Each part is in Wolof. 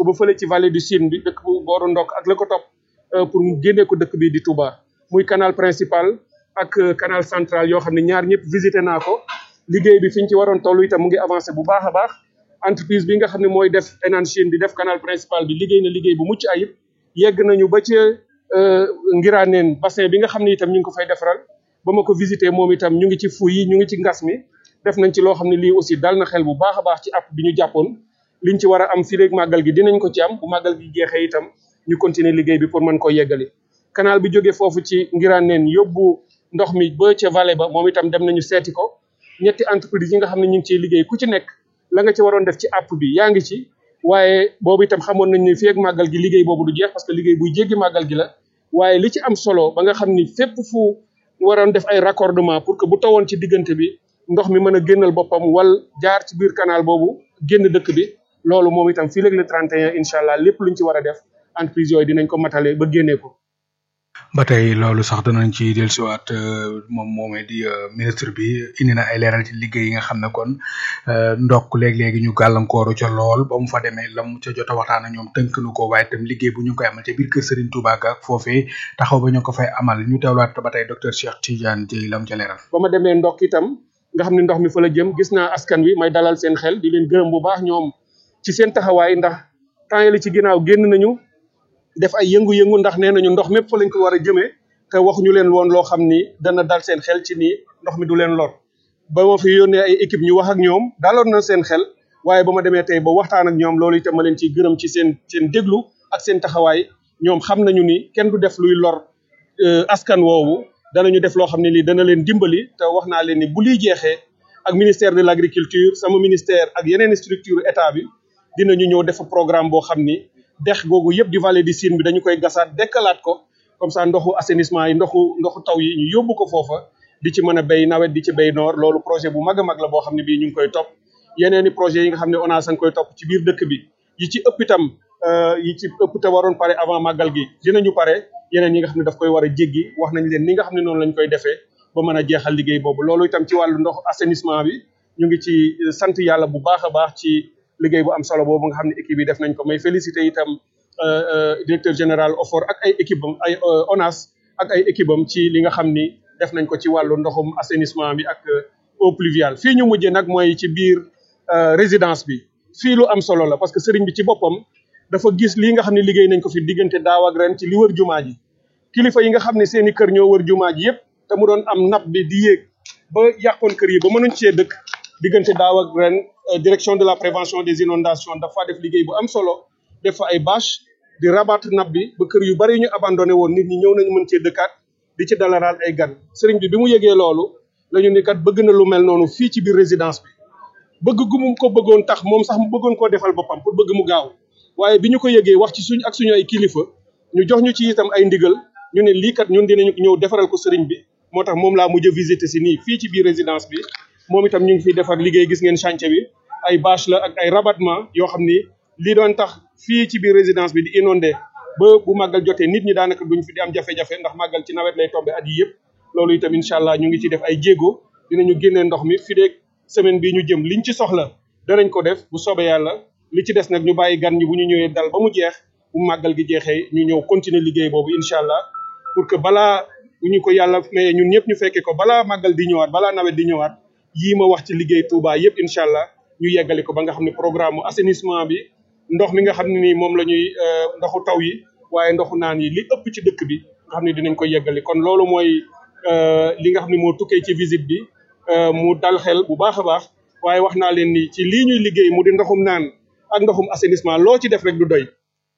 ko ba fële ci vallée du Sine bi dëkk bu booru ndokk ak la ko topp pour mu génnee ko dëkk bi di Touba muy canal principal ak canal central yoo xam ne ñaar ñëpp visité naa ko liggéey bi fi ñu ci waroon toll itam mu ngi avancé bu baax a baax entreprise bi nga xam ne mooy def Enan Chine di def canal principal bi liggéey na liggéey bu mucc ayib yegg nañu ba ca Ngiraaneen bassin bi nga xam ne itam ñu ngi ko fay defaral ba ma ko visité moom itam ñu ngi ci fu yi ñu ngi ci ngas mi def nañ ci loo xam ne lii aussi dal na xel bu baax a baax ci app bi ñu jàppoon liñ ci war a am fii léegi màggal gi dinañ ko ci am bu màggal gi jeexee itam ñu continuer liggéey bi pour mën koo yeggali canal bi jógee foofu ci Ngiraaneen yóbbu ndox mi ba ca vallée ba moom itam dem nañu seeti ko ñetti entreprise yi nga xam ne ñu ngi ciy liggéey ku ci nekk la nga ci waroon def ci app bi yaa ngi ci waaye boobu itam xamoon nañ ne fii ak màggal gi liggéey boobu du jeex parce que liggéey buy jéggi màggal gi la waaye li ci am solo ba nga xam ni fépp fu waroon def ay raccordement pour que bu tawoon ci diggante bi ndox mi mën a génnal boppam wal jaar ci biir canal boobu génn dëkk bi loolu moom itam fii léegi le 31 incha allah lépp luñ ci war a def entreprise yooyu dinañ ko matale ba génnee ko. ba tey loolu sax danañ ci dellusiwaat moom moomee di ministre bi indi na ay leeral ci liggéey yi nga xam ne kon ndokk léeg-léegi ñu gàllankooru ca lool ba mu fa demee lam ca jot a waxtaan ak ñoom tënk nu ko waaye itam liggéey bu ñu koy amal ca biir kër Serigne Touba ak foofee taxaw ba ñu ko fay amal ñu teewlaat ba tey docteur Cheikh Tidiane Dieye lam ca leeral. ba ma demee ndokk itam nga xam ne ndox mi fa la jëm gis naa askan wi may dalal seen xel di leen gërëm bu baax ñoom ci seen taxawaay ndax temps li ci ginnaaw génn nañu def ay yëngu-yëngu ndax nee nañu ndox mépp fa lañ ko war a jëmee te waxuñu leen woon loo xam ni dana dal seen xel ci nii ndox mi du leen lor ba ma fi yónnee ay équipe ñu wax ak ñoom daloon na seen xel waaye ba ma demee tey ba waxtaan ak ñoom loolu itam ma leen ciy gërëm ci seen seen déglu ak seen taxawaay ñoom xam nañu ni kenn du def luy lor askan woowu danañu def loo xam ne lii dana leen dimbali te wax naa leen ni bu liy jeexee ak ministère de l' agriculture sama ministère ak yeneen structure état bi dinañu ñëw def programme boo xam ni dex googu yëpp di vallée du Sine bi dañu koy gasaat dekkalaat ko comme ça ndoxu assainissement yi ndoxu ndoxu taw yi ñu yóbbu ko foofa di ci mën a béy nawet di ci béy noor loolu projet bu mag a mag la boo xam ne bii ñu ngi koy topp yeneen i projet yi nga xam ne ONAS a ngi koy topp ci biir dëkk bi yi ci ëpp itam yi ci ëpp te waroon pare avant màggal gi dinañu pare yeneen yi nga xam ne daf koy war a jéggi wax nañ leen ni nga xam ne noonu lañ koy defee ba mën a jeexal liggéey boobu loolu itam ci wàllu ndox assainissement bi ñu ngi ci sant yàlla bu baax a baax ci liggéey bu am solo boobu nga xam ne équipe yi def nañ ko may félicité itam directeur général OFOR ak ay équipe am ay ONAS ak ay équipe am ci li nga xam ni def nañ ko ci wàllu ndoxum assainissement bi ak eau pluviale fii ñu mujjee nag mooy ci biir résidence bi fii lu am solo la parce que sëriñ bi ci boppam dafa gis lii nga xam ne liggéey nañ ko fi diggante daaw ak ren ci li wër jumaa ji kilifa yi nga xam ne seen i kër ñoo wër jumaa ji yëpp te mu doon am napp bi di yéeg ba yàqoon kër yi ba mënuñ cee dëkk diggante daaw ak ren direction de la prévention des inondations dafa def liggéey bu am solo def fa ay bâche di rabattre napp bi ba kër yu bari ñu abandonné woon nit ñi ñëw nañu mën cee dëkkaat di ci dalalaal ay gan sëriñ bi bi mu yëgee loolu la ñu ni kat bëgg na lu mel noonu fii ci biir résidence bi bëgg gu mu ko bëggoon tax moom sax mu bëggoon koo defal boppam pour bëgg mu gaaw waaye bi ñu ko yëgee wax ci suñ ak suñu ay kilifa ñu jox ñu ci itam ay ndigal ñu ne lii kat ñun dinañu ñëw defaral ko sëriñ bi moo tax moom laa mujj a visiter si nii fii ci biir résidence bi moom itam ñu ngi fiy defar liggéey gis ngeen chantier bi ay bâche la ak ay rabattement yoo xam ni lii doon tax fii ci biir résidence bi di inondé ba bu màggal jotee nit ñi daanaka duñ fi di am jafe-jafe ndax màggal ci nawet lay tombé at yi yëpp loolu itam incha allah ñu ngi ci def ay jéego dinañu génnee ndox mi fi deeg semaine bii ñu jëm liñ ci soxla danañ ko def bu soobee yàlla li ci des nag ñu bàyyi gan ñi bu ñu ñëwee dal ba mu jeex bu màggal gi jeexee ñu ñëw continuer liggéey boobu incha allah pour que balaa bu ñu ko yàlla mayee ñun ñëpp ñu fekkee ko balaa màggal di ñëwaat balaa nawet di ñëwaat yii ma wax ci liggéey Touba yëpp incha allah ñu yeggali ko ba nga xam ne programme assainissement bi ndox mi nga xam ne nii moom la ñuy ndoxu taw yi waaye ndoxu naan yi li ëpp ci dëkk bi nga xam ne dinañ ko yeggali kon loolu mooy li nga xam ne moo tukkee ci visite bi mu dal xel bu baax a baax waaye wax naa leen ni ci lii ñuy liggéey mu di ndoxum naan ak ndoxum assainissement loo ci def rek du doy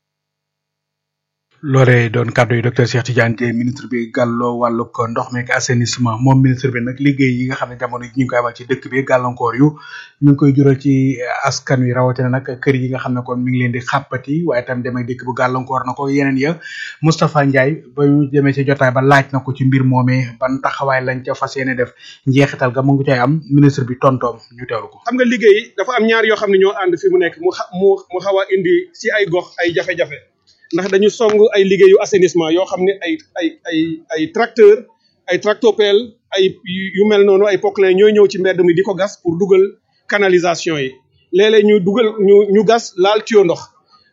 loolee doon kàddu yi docteur Cheikh Tidiane Dièye ministre bi gàlloo wàllug ndox meeg assainissement moom ministre bi nag liggéey yi nga xam ne jamono yi ñu ngi koy amal ci dëkk bi gàllankoor yu ñu ngi koy jural ci askan wi rawatina nag kër yi nga xam ne kon mi ngi leen di xàppati waaye itam demee dëkk bu gàllankoor na ko yeneen ya Moustapha Ndiaye ba ñu demee ci jotaay ba laaj na ko ci mbir moomee ban taxawaay lañ ca fas yéene def njeexital ga mu ngi cay am ministre bi tontoom ñu teewlu ko. xam nga liggéey dafa am ñaar yoo xam ne ñoo ànd fi mu nekk mu xa mu mu xaw a indi si ay gox ay jafe-jafe ndax dañu song ay liggéeyu assainissement yoo xam ne ay ay ay ay tracteur ay tractopelle ay yu mel noonu ay poclin ñooy ñëw ci mbedd mi di ko gas pour dugal canalisation yi léeg-léeg ñu dugal ñu ñu gas laal tuyau ndox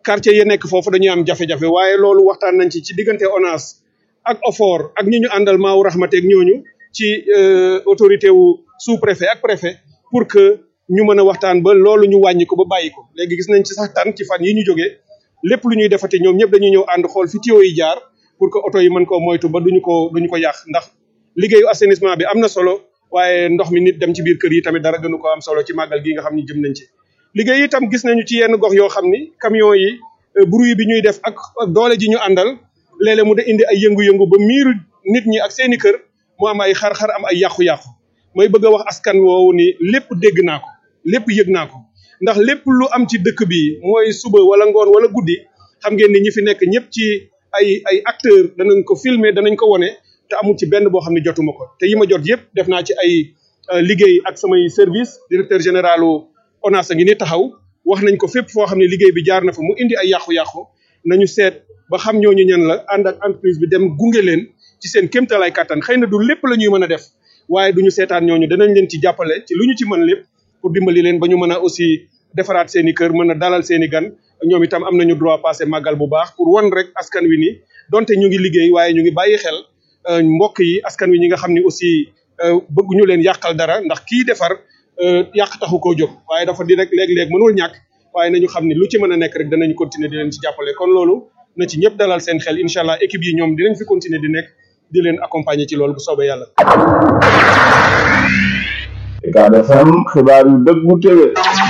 quartier yi nekk foofu dañuy am jafe-jafe waaye loolu waxtaan nañ ci ci diggante ONAS ak OFOR ak ñi ñu àndal maawu raxmate ak ñooñu ci autorité wu sous préfet ak préfet pour que ñu mën a waxtaan ba loolu ñu wàññi ko ba bàyyi ko léegi gis nañ ci sax tan ci fan yi ñu jógee lépp lu ñuy defati ñoom ñëpp dañuy ñëw ànd xool fi tuyau yi jaar pour que oto yi mën koo moytu ba duñu ko duñu ko yàq ndax liggéeyu assainissement bi am na solo waaye ndox mi nit dem ci biir kër yi tamit dara gënu ko am solo ci màggal gi nga xam ni jëm nañ ci liggéey itam gis nañu ci yenn gox yoo xam ni camion yi bruit bi ñuy def ak doole ji ñu àndal léeg-léeg mu de indi ay yëngu-yëngu ba miiru nit ñi ak seeni kër mu am ay xar-xar am ay yàqu-yàqu mooy bëgg a wax askan woowu ni lépp dégg naa ko lépp yëg naa ko ndax lépp lu am ci dëkk bi mooy suba wala ngoon wala guddi xam ngeen ni ñi fi nekk ñëpp ci ay ay acteur danañ ko filmer danañ ko wone te amul ci benn boo xam ne jotuma ko te yi ma jot yëpp def naa ci ay liggéey ak samay service directeur généralu ONAS a ngi ni taxaw wax nañ ko fépp foo xam ne liggéey bi jaar na fa mu indi ay yàqu-yàqu nañu seet ba xam ñooñu ñan la ànd ak entreprise bi dem gunge leen ci seen kéemtalaay kàttan xëy na du lépp la ñuy mën a def waaye duñu seetaan ñooñu danañ leen ci jàppale ci lu ñu ci mën lépp pour dimbali leen ba ñu mën a aussi defaraat seen i kër mën a dalal seen i gan ñoom itam am nañu droit passé màggal bu baax pour wan rek askan wi ni donte ñu ngi liggéey waaye ñu ngi bàyyi xel mbokk yi askan wi ñi nga xam ni aussi bëgguñu leen yàqal dara ndax kii defar yàq taxu koo jóg waaye dafa di rek léeg-léeg mënul ñàkk waaye nañu xam ni lu ci mën a nekk rek danañ continuer di leen ci jàppale kon loolu na ci ñëpp dalal seen xel incha allah équipe yi ñoom dinañ fi continuer di nekk di leen accompagner ci loolu bu soobee yàlla. Ucab FM xibaar yu dëggu téwé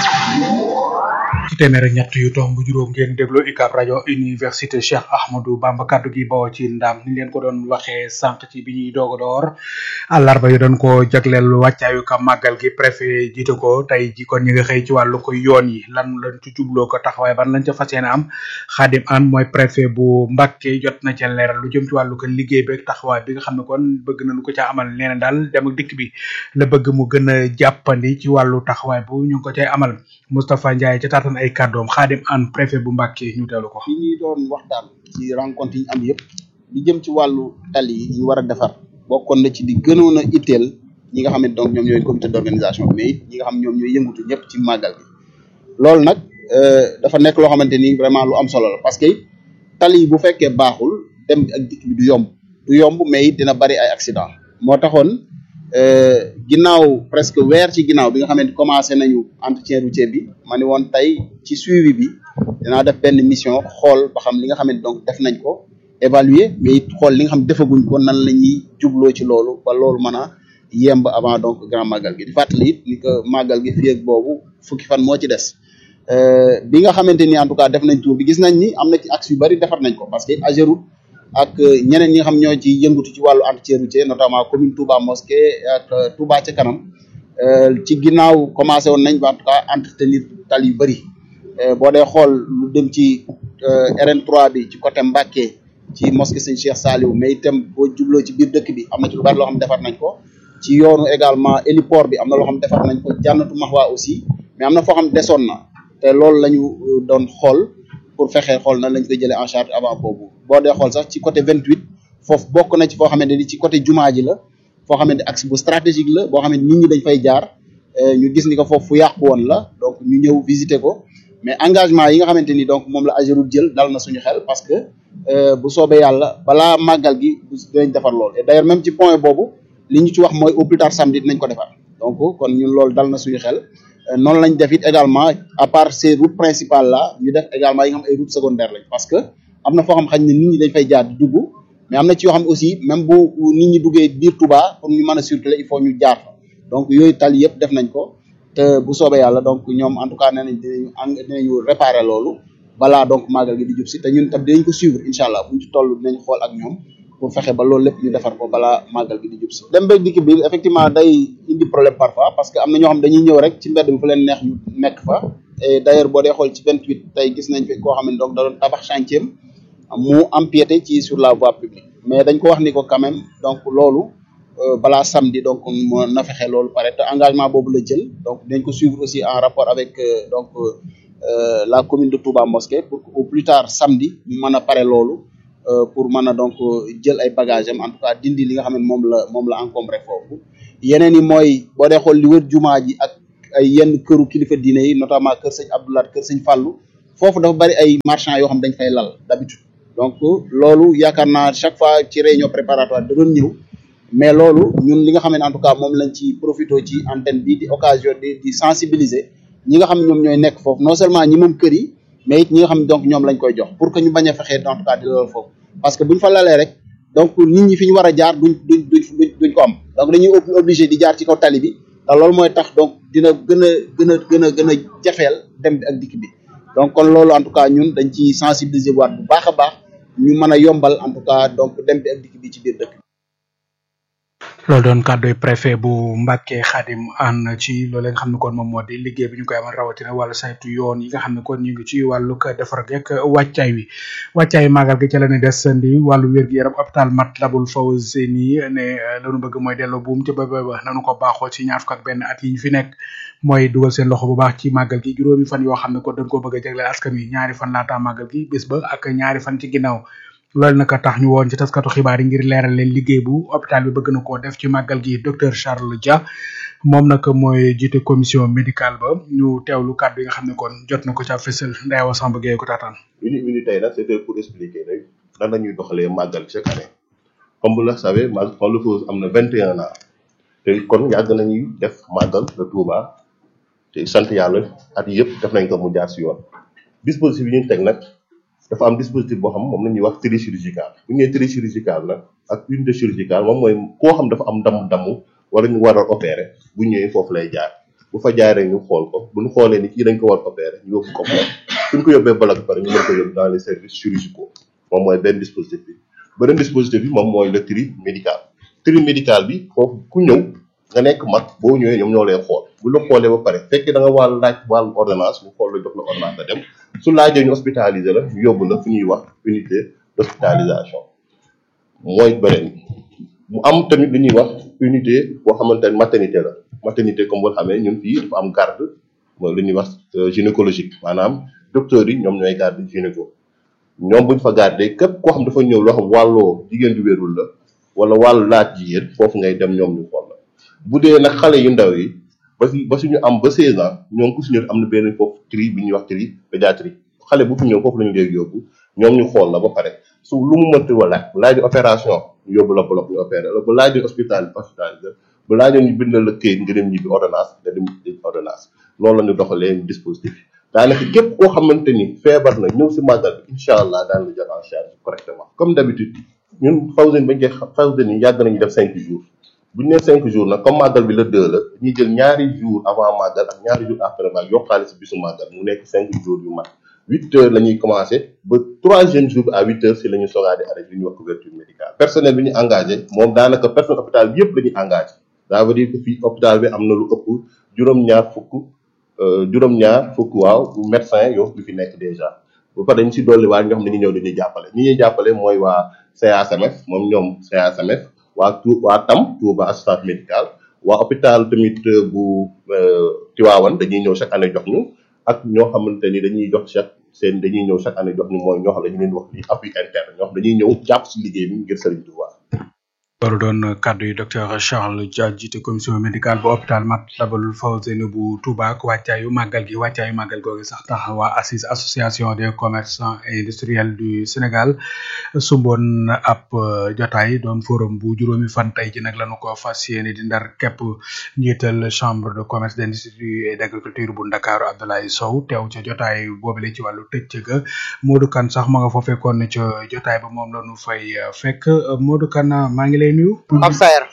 ci téeméer ak ñett yu tomb juróom ngeen déglu UCAB rajo université Cheikh Ahmadou Bamba kaddu gi bawoo ci ndam ni leen ko doon waxee sànq ci bi ñuy doog a door àllarba yu doon ko jagleel wàccaayu ka màggal gi préfet jiite ko tey ji kon ñi nga xëy ci wàllu ko yoon yi lan lañ ci jubloo ko taxawaay ban lañ ca fas yéene am Xaadim An mooy préfet bu Mbacké jot na ca leeral lu jëm ci wàllu ko liggéey bi ak taxawaay bi nga xam ne kon bëgg nañu ko ca amal nee na daal dem ak dikk bi la bëgg mu gën a jàppandi ci wàllu taxawaay bu ñu ngi ko cay amal Moustapha Ndiaye ca taatan ay kàddoom Xaadim An préfet bu Mbacké ñu teelu ko fi ñuy doon waxtaan ci rencontre yi ñu am yëpp li jëm ci wàllu tali yi ñu war a defar bokkoon na ci di gënoon a itteel ñi nga xam ne donc ñoom ñooy comité d'organisation mais it ñi nga xam ñoom ñooy yëngutu ñëpp ci màggal gi loolu nag dafa nekk loo xamante ni vraiment lu am solo la parce que tali yi bu fekkee baaxul dem ak dikk bi du yomb du yomb mais it dina bari ay accident moo taxoon ginnaaw presque weer ci ginnaaw bi nga xamante ni commencé nañu entretien routier bi ma ni woon tey ci suivi bi dinaa def benn mission xool ba xam li nga xamante donc def nañ ko évaluer mais it xool li nga xam defaguñ ko nan la ñuy jubloo ci loolu ba loolu mën a yemb avant donc grand màggal gi di fàttali it ni que màggal gi fii ak boobu fukki fan moo ci des bi nga xamante ni en tout cas def nañ tour bi gis nañ ni am na ci axe yu bari defar nañ ko parce que Ageroute ak ñeneen ñi nga xam ñoo ci yëngatu ci wàllu entretien routier notamment commune Touba Mosquée ak Touba ca kanam ci ginnaaw commencé woon nañ ba en tout cas entretenir tali yu bëri boo dee xool lu dem ci RN3 bi ci côté Mbacké ci mosquée Sëñ Cheikh Saliou mais itam boo jubloo ci biir dëkk bi am na ci lu bari loo xam defar nañ ko ci yoonu également héliport bi am na loo xam defar nañ ko jànnatu Mahwa aussi mais am na foo xam desoon na te loolu la ñu doon xool pour fexe xool nan lañ koy jëlee en charge avant boobu boo dee xool sax ci côté 28 foofu bokk na ci foo xamante ni ci côté jumaa ji la foo xamante axe bu stratégique la boo xam ne nit ñi dañ fay jaar ñu gis ni ko foofu fu yàqu woon la donc ñu ñëw visiter ko mais engagement yi nga xamante ni donc moom la Ageroute jël dal na suñu xel parce que bu soobee yàlla balaa màggal gi dinañ defar loolu et d'ailleurs même ci point boobu li ñu ci wax mooy au plus tard samedi dinañ ko defar donc kon ñun loolu dal na suñu xel noonu lañ def it également à part ces routes principales là ñu def également yi nga xam ay routes secondaires lañ parce que am na foo xam xañ ne nit ñi dañ fay jaar di dugg mais am na ci yoo xam ne aussi même bu nit ñi duggee biir Touba pour ñu mën a circuler il faut ñu jaar fa donc yooyu tali yëpp def nañ ko te bu soobee yàlla donc ñoom en tout cas nee nañ dinañu eng dinañu réparer loolu balaa donc màggal gi di jub si te ñun tam dinañ ko suivre incha allah buñ ci toll dinañ xool ak ñoom pour fexe ba loolu lépp ñu defar ko balaa màggal gi di jub si dem beeg dikk bi effectivement day indi problème parfois parce que am na ñoo xam dañuy ñëw rek ci mbedd bi fu leen neex ñu nekk fa et d'ailleurs boo dee xool ci 28 tey gis nañ fi koo xam ne donc da doon tabax chantier mu empiété ci sur la voie publique mais dañ ko wax ni ko quand même donc loolu balaa samedi donc mo na fexe loolu pare te engagement boobu la jël donc dinañ ko suivre aussi en rapport avec donc la commune de Touba Mosquée pour que au plus tard samedi ñu mën a pare loolu pour mën a donc jël ay bagages am en tout cas dindi li nga xam ne moom la moom la encombré foofu yeneen yi mooy boo dee xool li wër jumaa ji ak ay yenn këru kilifa diine yi notamment kër sëñ Abdoulaye kër sëñ Fallou foofu dafa bari ay marchands yoo xam dañ fay lal d'habitude donc loolu yaakaar naa chaque fois ci réunion préparatoire da doon ñëw mais loolu ñun li nga xam ne en tout cas moom lañ ci profité ci antenne bi di occasion di di sensibiliser ñi nga xam ne ñoom ñooy nekk foofu non seulement ñi moom kër yi mais it ñi nga xam ne donc ñoom lañ koy jox pour que ñu bañ a fexee en tout cas di loolu foofu parce que buñ fa lalee rek donc nit ñi fi ñu war a jaar duñ duñ duñ duñ ko am donc dañuy obligé di jaar ci kaw tali bi te loolu mooy tax donc dina gën a gën a gën a gën a jafeel dem bi ak dikk bi donc kon loolu en tout cas ñun dañ ci sensibiliser waat bu baax a baax ñu mën a yombal en tout cas donc dem bi ak dikk bi ci biir dëkk loolu doon kàdduy préfet bu Mbacke Khadim ànd ci loolu nga xam ne kon moom moo di liggéey bi ñu koy amal rawatina wàllu saytu yoon yi nga xam ne kon ñu ngi ci wàllu defar geek wàccaay wi wàccaay màggal gi ca la ne desandi wàllu wér-gu-yaram hôpital Matlaboul Fawzeyni ne lañu bëgg mooy delloo buum ca ba ba nanu ko baaxoo ci ñaar fukk ak benn at yi ñu fi nekk mooy dugal seen loxo bu baax ci màggal gi juróomi fan yoo xam ne kon dañ koo bëgg a jagleel askan wi ñaari fan laataa màggal gi bés ba ak ñaari fan ci ginnaaw loolu naka tax ñu woon ci taskatu xibaar yi ngir leeral leen liggéey bu hôpital bi bëgg na koo def ci màggal gi docteur Charles Dia moom nag mooy jiite commission médicale ba ñu teewlu kàddu yi nga xam ne kon jot na ko ca fësal Ndeyawa Samb Gueye ko taataan. uni uni tey nag c'était pour expliquer rek nan la ñuy doxalee màggal chaque année comme vous le savez màggal Fond Lefause am na vingt et un ans te kon yàgg nañuy def màggal de Touba te sant yàlla at yëpp def nañ ko mu jaar si yoon dispositif yi ñu teg nag. dafa am dispositif boo xam moom la ñuy wax tri chirurgical bu ñu nee tri chirurgical nag ak unité chirurgicale moom mooy koo xam dafa am damm-damm wala ñu war a opérer bu ñëwee foofu lay jaar bu fa jaaree ñu xool ko bu ñu xoolee ni kii dañ ko war a opérer ñu yóbbu ko bloc suñ ko yóbbee bloc bi pare ñu mën ko yóbbu dans les services chirurgicaux moom mooy benn dispositif bi beneen dispositif bi moom mooy le tri médical tri médical bi foofu ku ñëw nga nekk mag boo ñëwee ñoom ñoo lay xool bu la xoolee ba pare fekkee da nga wàll laaj wàllu ordonnance ñu xool la jox la ordonnance nga dem su laajee ñu hospitaliser la ñu yóbbu la fu ñuy wax unité d'hospitalisation mooy beneen mu am tamit lu ñuy wax unité boo xamante ne maternité la maternité comme boo xamee ñun fii dafa am garde mooy lu ñuy wax gynécologique maanaam docteurs yi ñoom ñooy garde gynéco ñoom buñ fa garde képp koo xam dafa ñëw loo xam wàlloo jigéen du wérul la wala wàllu laaj jigéen foofu ngay dem ñoom ñu xool la bu dee nag xale yu ndaw yi ba si ba suñu am ba 16 ans ñoom ku si ñëw am na benn foofu tri bi ñuy wax tri pédiatrie xale bu fi ñëw foofu lañu léegi yóbbu ñoom ñu xool la ba pare su lu mu mënti wa laaj bu laaj di opération ñu yóbbu la bloc ñu opéré la bu laaj di hospital hospitalisé bu laajoon ñu bindal la këyit nga dem ñibbi ordonnance nga dem ordonnance loolu la ñu doxalee dispositif yi daanaka képp koo xamante ni feebar na ñëw si màggal bi incha allah daan la jël en charge correctement comme d'habitude ñun Fawzeyni bañ koy Fawzeyni yàgg nañu def cinq jours bu ñu nee cinq jours nag comme màggal bi la deux la ñuy jël ñaari jours avant màggal ak ñaari jours après màggal yokkaale si bisu màggal mu nekk cinq jours yu mat huit heures la ñuy commencé ba troisième jour bi à huit heures si la ñuy sogaa di arrêté li ñuy wax couverture médicale personnel bi ñu engagé moom daanaka personnel hôpital bi yëpp la ñuy engagé ça veut dire que fii hôpital bi am na lu ëpp juróom-ñaar fukk juróom-ñaar fukk waaw médecin yoo fi fi nekk déjà bu pare dañ si dolli waa ñoo xam ne ñu ñëw dañuy jàppale ñi ñuy jàppale mooy waa CASMF moom ñoom CASMF waa tu waa TAM Touba assistance médicale waa hôpital tamit bu Tivaouane dañuy ñëw chaque année jox ñu ak ñoo xamante ni dañuy jox chaque seen dañuy ñëw chaque année jox ñu mooy ñoo xam ne dañu leen wax ni appui interne ñoo xam dañuy ñëw jàpp si liggéey bi ngir Serigne Touba. loolu doon kàddu yi docteur Charles Dia jiite commission médicale bu hôpital Matlaboul Fawzeyni bu Touba ak wàccaayu màggal gi wàccaayu màggal googu sax tax waa ACIS association des commerçants et industriels du Sénégal sumboon ab jotaay doon forum bu juróomi fan tey ji nag lañu ko fas yéene di ndar képp njiital chambre de commerce d'industrie et d'agriculture bu Ndakaaru Abdoulaye Sow teew ca jotaay boobule ci wàllu tëj ga Modou Kane sax ma nga fa fekkoon ne ca jotaay ba moom lañu fay fekk Modou Kane maa ngi lay nuyu. Pape Saer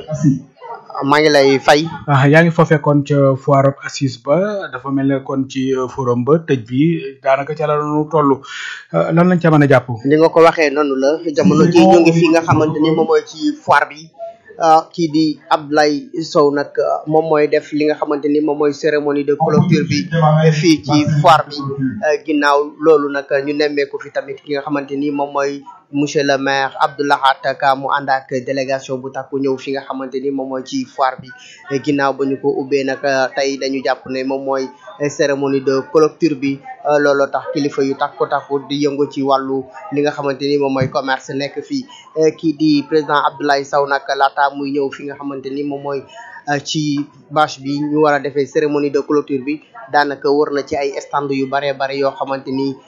maa ngi lay fay. ah yaa ngi fa fekkoon ca foire assise ba dafa mel ne kon ci forum ba tëj bi daanaka ca la ñu toll lan lañ ca mën a jàpp. ni nga ko waxee noonu la jamono ji ñu ngi fi nga xamante ni moom mooy ci foire bi kii di Abdoulaye Sow nag moom mooy def li nga xamante ni moom mooy cérémonie de clôture bi fii ci foire bi ginnaaw loolu nag ñu nemmeeku fi tamit ki nga xamante ni moom mooy monsieur le maire Abdoulahat Ka mu ànd ak délégation bu takku ñëw fi nga xamante ni moom mooy ci foire bi ginnaaw ba ñu ko ubbee nag tey dañu jàpp ne moom mooy cérémonie de clôture bi looloo tax kilifa yu takku takku di yëngu ci wàllu li nga xamante ni moom mooy commerce nekk fii kii di président Abdoulaye Sow nag laata muy ñëw fi nga xamante ni moom mooy ci bâche bi ñu war a defee cérémonie de clôture bi daanaka wër na ci ay stand yu bare bare yoo xamante ni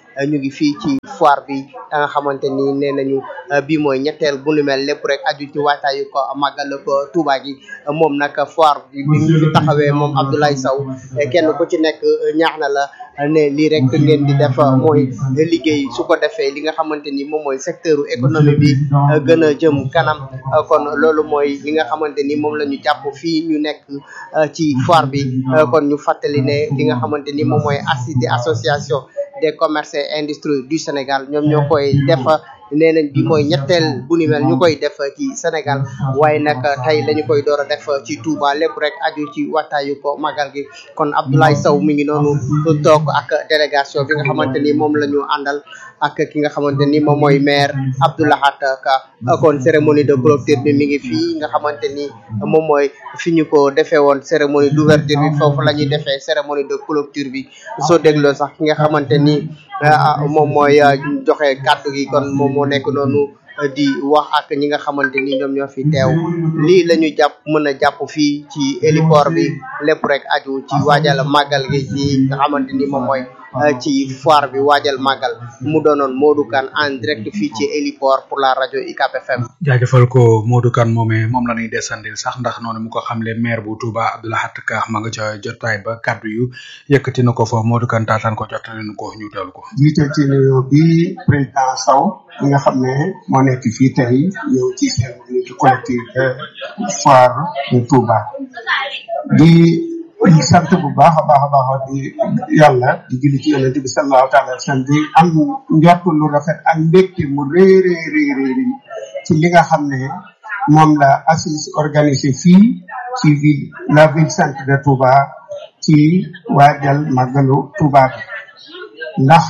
ñu ngi fii ci foire bi da nga xamante ni nee nañu bii mooy ñetteel bu nu mel lépp rek aju ci waajtaayu ko màggal ko Touba gi moom nag foire bi bi mu fi taxawee moom Abdoulaye Sow kenn ku ci nekk ñaax na la ne lii rek ngeen di def mooy liggéey su ko defee li nga xamante ni moom mooy secteur économie bi gën a jëm kanam kon loolu mooy li nga xamante ni moom la ñu jàpp fii ñu nekk ci foire bi kon ñu fàttali ne li nga xamante ni moom mooy ACID di association des commerces et industries du Sénégal ñoom ñoo koy def nee nañ bi mooy ñetteel bu ni mel ñu koy def ci Sénégal waaye nag tey lañu koy door a def ci Touba lépp rek aju ci waxtaayu ko magal gi kon Abdoulaye Sow mi ngi noonu toog ak délégation bi nga xamante ni moom la ñu àndal ak ki nga xamante ni moom mooy maire Abdoulahat Ka kon cérémonie de clôture bi mi ngi fii nga xamante ni moom mooy fi ñu ko defee woon cérémonie d'ouverture bi foofu la ñuy defee cérémonie de clôture bi soo dégloo sax ki nga xamante ni moom mooy joxe kàddu gi kon moom moo nekk noonu di wax ak ñi nga xamante ni ñoom ñoo fi teew lii la ñu jàpp mën a jàpp fii ci héliport bi lépp rek aju ci waajal màggal gi ci nga xamante ni moom mooy ci foire bi waajal màggal mu doonoon Modou Kane en direct fii ci héliport pour la rajo UCAP FM. jaajëfal ko Modou Kane moomee moom la ñuy desandil sax ndax noonu mu ko xamle maire bu Touba Abdoulahat Ka ma nga ca jotaay ba kaddu yu yëkkati na ko fa Modou Kane taataan ko jottali na ko ñu teewlu ko. jiital ci nuyoo bi président Sow mi nga xam ne moo nekk fii tey ñëw ci seen unité collective de foire de Touba di sant bu baax a baax a baax di yàlla di julli ci yonent bi sallallahu taala wa sallam di am njort lu rafet ak mbégte mu rëy rëy rëy rëy ci li nga xam ne moom la assise organisé fii ci ville la ville sainte de Touba ci waajal màggalu Touba bi ndax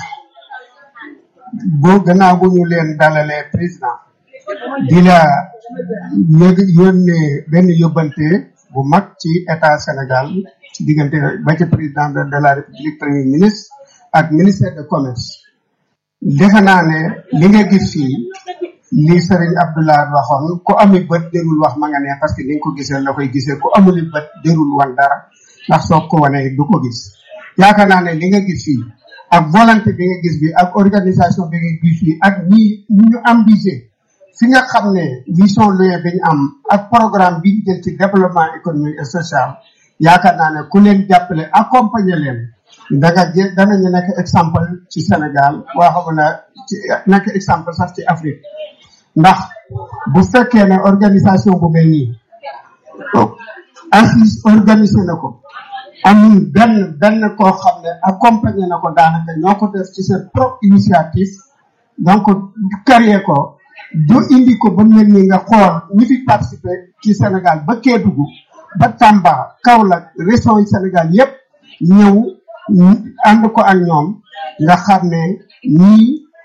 boo gannaaw bu ñu leen dalalee président di la yëg yónnee benn yóbbante bu mag ci état Sénégal ci diggante ba ci président de de la république premier ministre ak ministère de commerce defe naa ne li nga gis fii li Serigne Abdoulaye waxoon ku ami bët dérul wax ma nga ne parce que ni nga ko gisee la koy gisee ku amuli bët dérul wan dara ndax soo ko wanee du ko gis yaakaar naa ne li nga gis fii ak volonté bi nga gis bi ak organisation bi nga gis fii ak ñi ñi ñu ambitié fi nga xam ne vision loye bi ñu am ak programme bi ñu jël ci développement économique et social yaakaar naa ne ku leen jàppale accompagner leen danga jë danañu nekk exemple ci Sénégal waa xam na ci nekk exemple sax ci Afrique ndax bu fekkee ne organisation bu mel nii assise organisé na ko amul benn benn koo xam ne accompagné na ko daanaka ñoo ko def ci seen propre initiative donc créé ko du indi ko ba mel ni nga xool ñi fi participé ci Sénégal ba Kédougou ba Tamba Kaolack région yi Sénégal yépp ñëw ànd ko ak ñoom nga xam ne ñii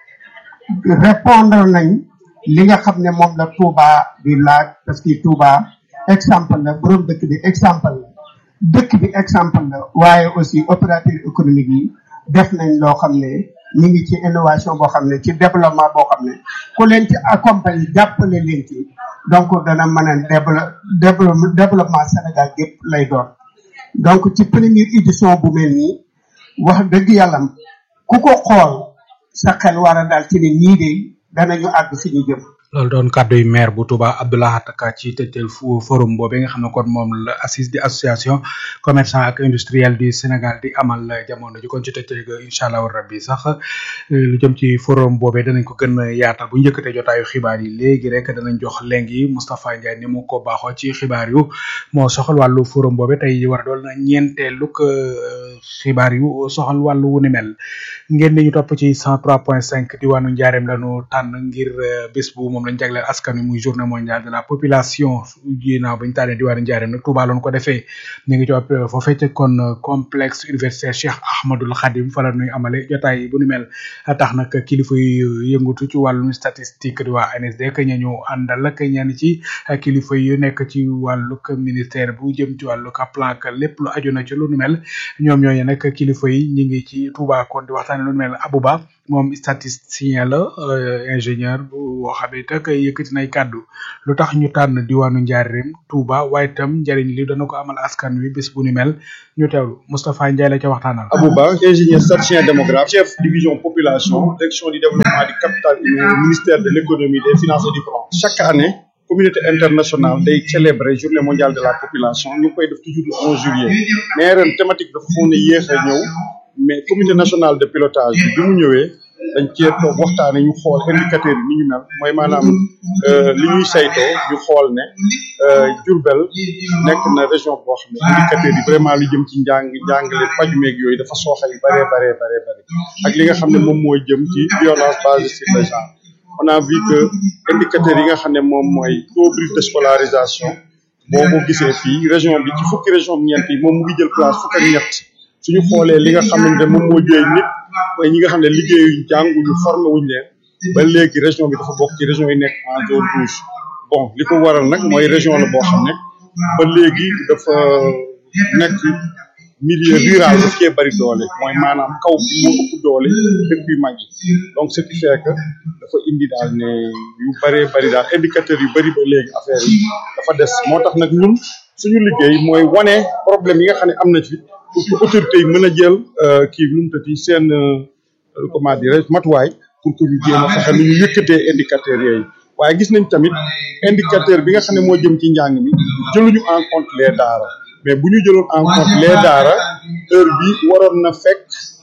répondre nañ li nga xam ne moom la Touba di laaj parce que Touba exemple la borom dëkk bi exemple la dëkk bi exemple la waaye aussi opérateur économique yi def nañ loo xam ne ñu ngi ci innovation boo xam ne ci développement boo xam ne ku leen ci accompagner jàppale leen ci donc dana mën a développement développement Sénégal gépp lay doon donc ci première édition bu mel nii wax dëgg yàlla ku ko xool sa xel war a daal ci ne ñii de danañu àgg fi ñu jëm loolu doon kàddu yu maire bu Touba Abdoulahat Ka ci tëjtal fu forum boobu nga xam ne kon moom la assise di association commerçant ak industriel du Sénégal di amal jamono ji kon ci tëjtal ga incha allah rabbi sax lu jëm ci forum boobee danañ ko gën a yaatal bu njëkkatee jotaayu xibaar yi léegi rek danañ jox léegi Moustapha Ndiaye ni mu ko baaxoo ci xibaar yu moo soxal wàllu forum boobe tey war a doon ñeenteelu xibaar yu soxal wàllu wu ni mel ngeen ñu topp ci 103.5 diwaanu Njaareem lañu tànn ngir bés bu moom lañ jagleel askan wi muy journée mondiale de la population ginnaaw bañ tànnee diwaanu Njaareem nag Touba loon ko defee ñu ngi ci foofee ca kon complexe universitaire Cheikh Ahmadoul Khadim fa la ñuy amale jotaay bu ni mel tax nag kilifa yu yëngatu ci wàllum statistique di waa ANSD que ñu àndal ak ñenn ci kilifa yu nekk ci wàllug ministère bu jëm ci wàllug plan ak lépp lu aju na ci lu ni mel ñoom ñooñu nag kilifa yi ñu ngi ci Touba kon di waxtaane lu ni mel Abouba moom statisticien la ingénieur bu boo xam ne tak yëkkati nay kàddu lu tax ñu tànn diwaanu Njaareem Touba waaye itam njëriñ li dana ko amal askan wi bés bu ni mel ñu teewlu Moustapha Ndiaye la ca waxtaanal. Abouba ingénieur statisticien démographe chef division population direction du développement du capital humain ministère de l'économie des finances et du plan chaque année communauté internationale day célébrer journée mondiale de la population ñu ngi koy def toujours le 11 juillet mais ren thématique dafa foog ne yéex a ñëw mais comité national de pilotage bi bi mu ñëwee dañ cee toog waxtaane ñu xool indicateurs yi ni ñu mel mooy maanaam li ñuy saytoo ñu xool ne Diourbel nekk na région boo xam ne indicateurs yi vraiment lu jëm ci njàng njàngale paju meeg yooyu dafa sooxe yu baree baree baree bëri ak li nga xam ne moom mooy jëm ci violence basée sur le genre on a vu que indicateurs yi nga xam ne moom mooy taux brut de scolarisation boo ko gisee fii région bi ci fukki région ñeent yi moom mu ngi jël place fukk ak ñett suñu xoolee li nga xamante moom moo jëy nit mooy ñi nga xam ne liggéeyuñ jànguñu formé wuñ leen ba léegi région bi dafa bokk ci région yi nekk en zone rouge bon li ko waral nag mooy région la boo xam ne ba léegi dafa nekk milieu rural daf cee bari doole mooy maanaam kaw bi moo ëpp doole dëkk yu mag yi donc ce qui fait que dafa indi daal ne yu bëree bëri daal indicateurs yu bëri ba léegi affaire yi dafa des moo tax nag ñun suñu liggéey mooy wane problème yi nga xam ne am na ci pour que autorités yi mën a jël kii nu mu tëddi seen comment dirais matuwaay pour que ñu jéem a fexe nu ñu yëkkatee indicateurs yooyu waaye gis nañ tamit indicateur bi nga xam ne moo jëm ci njàng mi jëluñu en compte les daara mais bu ñu jëloon en compte les daara heure bi waroon na fekk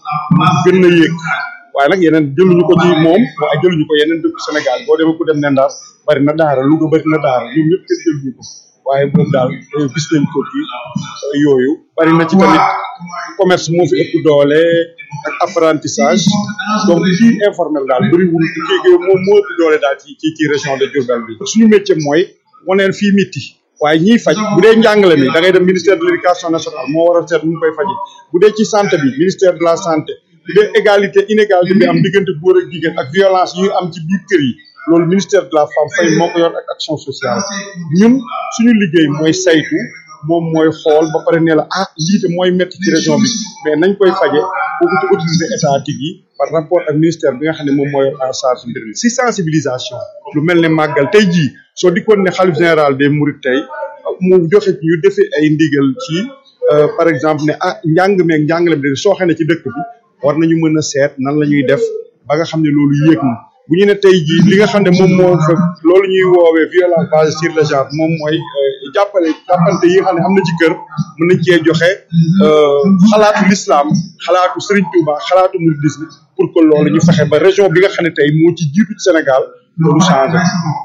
gën na yéeg waaye nag yeneen jëluñu ko ci moom waaye jëluñu ko yeneen dëkk Sénégal boo demee ku dem ne Ndar bari na daara Louga bari na daara ñoom ñëpp kenn jëluñu ko waaye moom daal gis nañ ko ci yooyu bari na ci tamit commerce moo fi ëpp doole ak apprentissage donc ci informel daal bëriwul kii moom moo ëpp doole daal ci ci ci région de Diourbel bi suñu métier mooy waneen fii miti waaye ñiy faj bu dee njàngale mi da ngay dem ministère de l'éducation nationale moo war a seet nu mu koy faje bu dee ci santé bi ministère de la santé bu dee égalité inégalité bi am diggante góor ak jigéen ak violence yi am ci biir kër yi loolu ministère de la femme fay moo ko yor ak action sociale ñun suñu liggéey mooy saytu moom mooy xool ba pare ne la ah lii de mooy métti ci région bi mais nañ koy faje kooku ci autorité étatique yi par rapport ak ministère bi nga xam ne moom mooy en charge mbir mi si sensibilisation lu mel ne màggal tey jii soo dikkoon ne xalif général des mourides tey mu joxe ñu defee ay ndigal ci par exemple ne ah njàng meeg njàngale bi de sooxe na ci dëkk bi war nañu mën a seet nan la ñuy def ba nga xam ne loolu yéeg na bu ñu ne tey jii li nga xam ne moom moo fa loolu ñuy woowee violence basée sur le genre moom mooy jàppale jàppante yi nga xam ne am na ci kër mën nañ cee joxe xalaatu l'islam xalaatu Serigne Touba xalaatu mouridisme pour que loolu ñu fexe ba région bi nga xam ne tey moo ci jiitu ci Sénégal loolu changé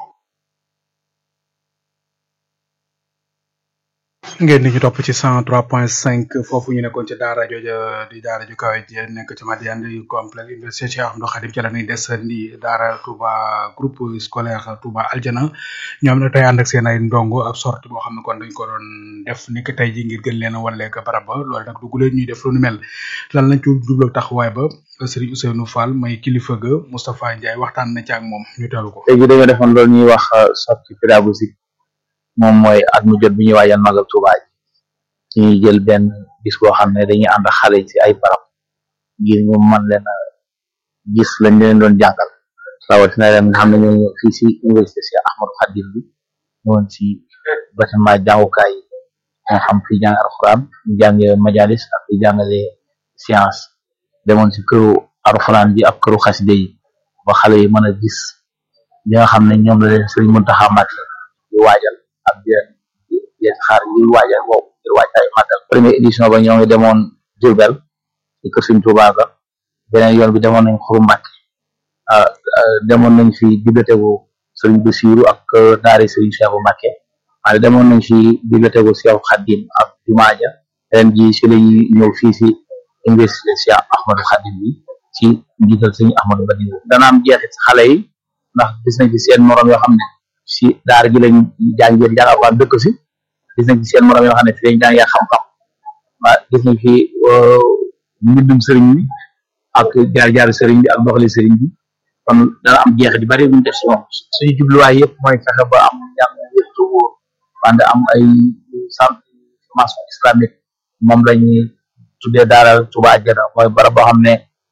ngeen di ñu topp ci cent trois point cinq foofu ñu nekkoon ci daara jooja di daara ju kawe ji nekk ci Madiane di complexe université Cheikh Ahmadou Khadim ci la ñuy des di daara Touba groupe scolaire Touba Aljana ñoom ne tey ànd ak seen ay ndongo ab sortie boo xam ne kon dañ ko doon def ni ki tey ji ngir gën leen a wanleeg barab ba loolu nag dugg leen ñuy def lu nu mel lan lañ ci jublu taxawaay ba Serigne Ousseynou Fall may kilifa ga Moustapha Ndiaye waxtaan na ci ak moom ñu teelu ko. tey jii dañoo defoon loolu ñuy wax sortie pédagogique moom mooy at mu jot bi ñuy waajal magal Touba ji ñuy jël benn bis boo xam ne dañuy ànd ak xale ci ay barab ngir ñu mën leen a gis lañ leen doon jàngal rawatina leen nga xam ne ñoo ñëw fii si université si Ahmadou Khadim bi ñëwoon si bâtiment jàngukaay yi nga xam fi jàng alxuraan ñu jàngee majalis ak fi jàngale science demoon si këru alxuraan ji ak këru xaside yi ba xale yi mën a gis li nga xam ne ñoom la leen Sëriñ Muntaxa Mbàkke di waajal ak di di xaar ngir waajal boobu ngir waajal màggal première édition ba ñoo ngi demoon Diourbel ci kër Sëriñ Tuubaa ga beneen yoon bi demoon nañ Xuru Mbàkke demoon nañ fi bibliothèque bu Sëriñ Basiiru ak daari Sëriñ Cheikhu Mbàkke waaye demoon nañ fi bibliothèque bu Cheikh Khadim ak jumaa ja ren ji si lañuy ñëw fii si université Cheikh Ahmadou Khadim bi ci njiital Sëriñ Ahmadou Badiou dana am jeexit si xale yi ndax gis nañ fi seen morom yoo xam ne si daara ji lañ jàngee jàng alxuraan dëkk si gis nañ fi seen morom yoo xam ne fi lañ jàngee xam-xam waa gis nañ fi mbindum sëriñ bi ak jaar-jaaru sëriñ bi ak doxali sëriñ bi kon dana am jeexit yu bari buñ def si moom suñu jubluwaay yëpp mooy fexe ba am njàng yëpp te wóor wante am ay centre formation islamique moom lañuy tuddee daara Touba Aljana mooy barab boo xam ne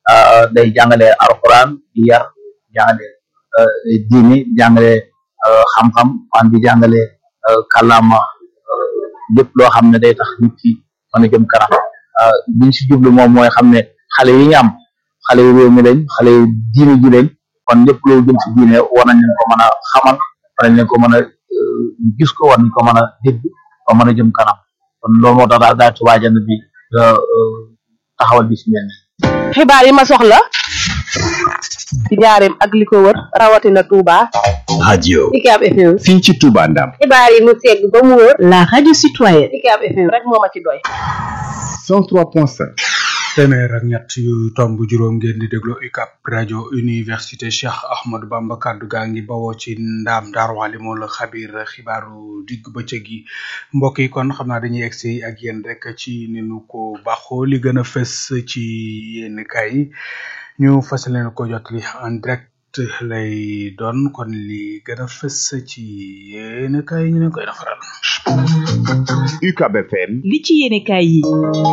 day jàngale alquran di yar jàngale diini jàngale xam-xam wan di jàngale kàllaama lépp loo xam ne day tax nit ki mën a jëm kanam biñ si jublu moom mooy xam ne xale yi ñu am xale yu réew mi lañ xale yu diine ji lañ kon lépp loo jëm si diine war nañ leen ko mën a xamal war nañ leen ko mën a gis ko war nañ ko mën a dégg ba mën a jëm kanam kon loolu moo tax daal daal Touba Diagne bi taxawal bi si mel nii xibaar yi ma soxla ci njaareem ak li ko wër rawatina Touba. radio Ucab FM. fii ci Touba Ndam xibaar yi mu segg ba mu wër. la radio citoyenne. Ucab FM rek moo ma ci doy. 103.5 téeméer ak ñett yu tomb juróom ngeen di déglu UCAB rajo université Cheikh Ahmadou Bamba kaddu gaa ngi bawoo ci ndaam Daaru Alimul Xabir xibaaru digg bëccëg yi mbokk yi kon xam naa dañuy egsi ak yéen rek ci ni nu ko baaxoo li gën a fës ci yéen kay yi ñu fas leen ko jotali en direct lay doon kon li gën a fës ci yéen kay ñu leen koy defaral. UCAB FM li ci yéene kaay yi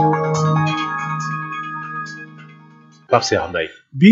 Pape Cheikh Mbaye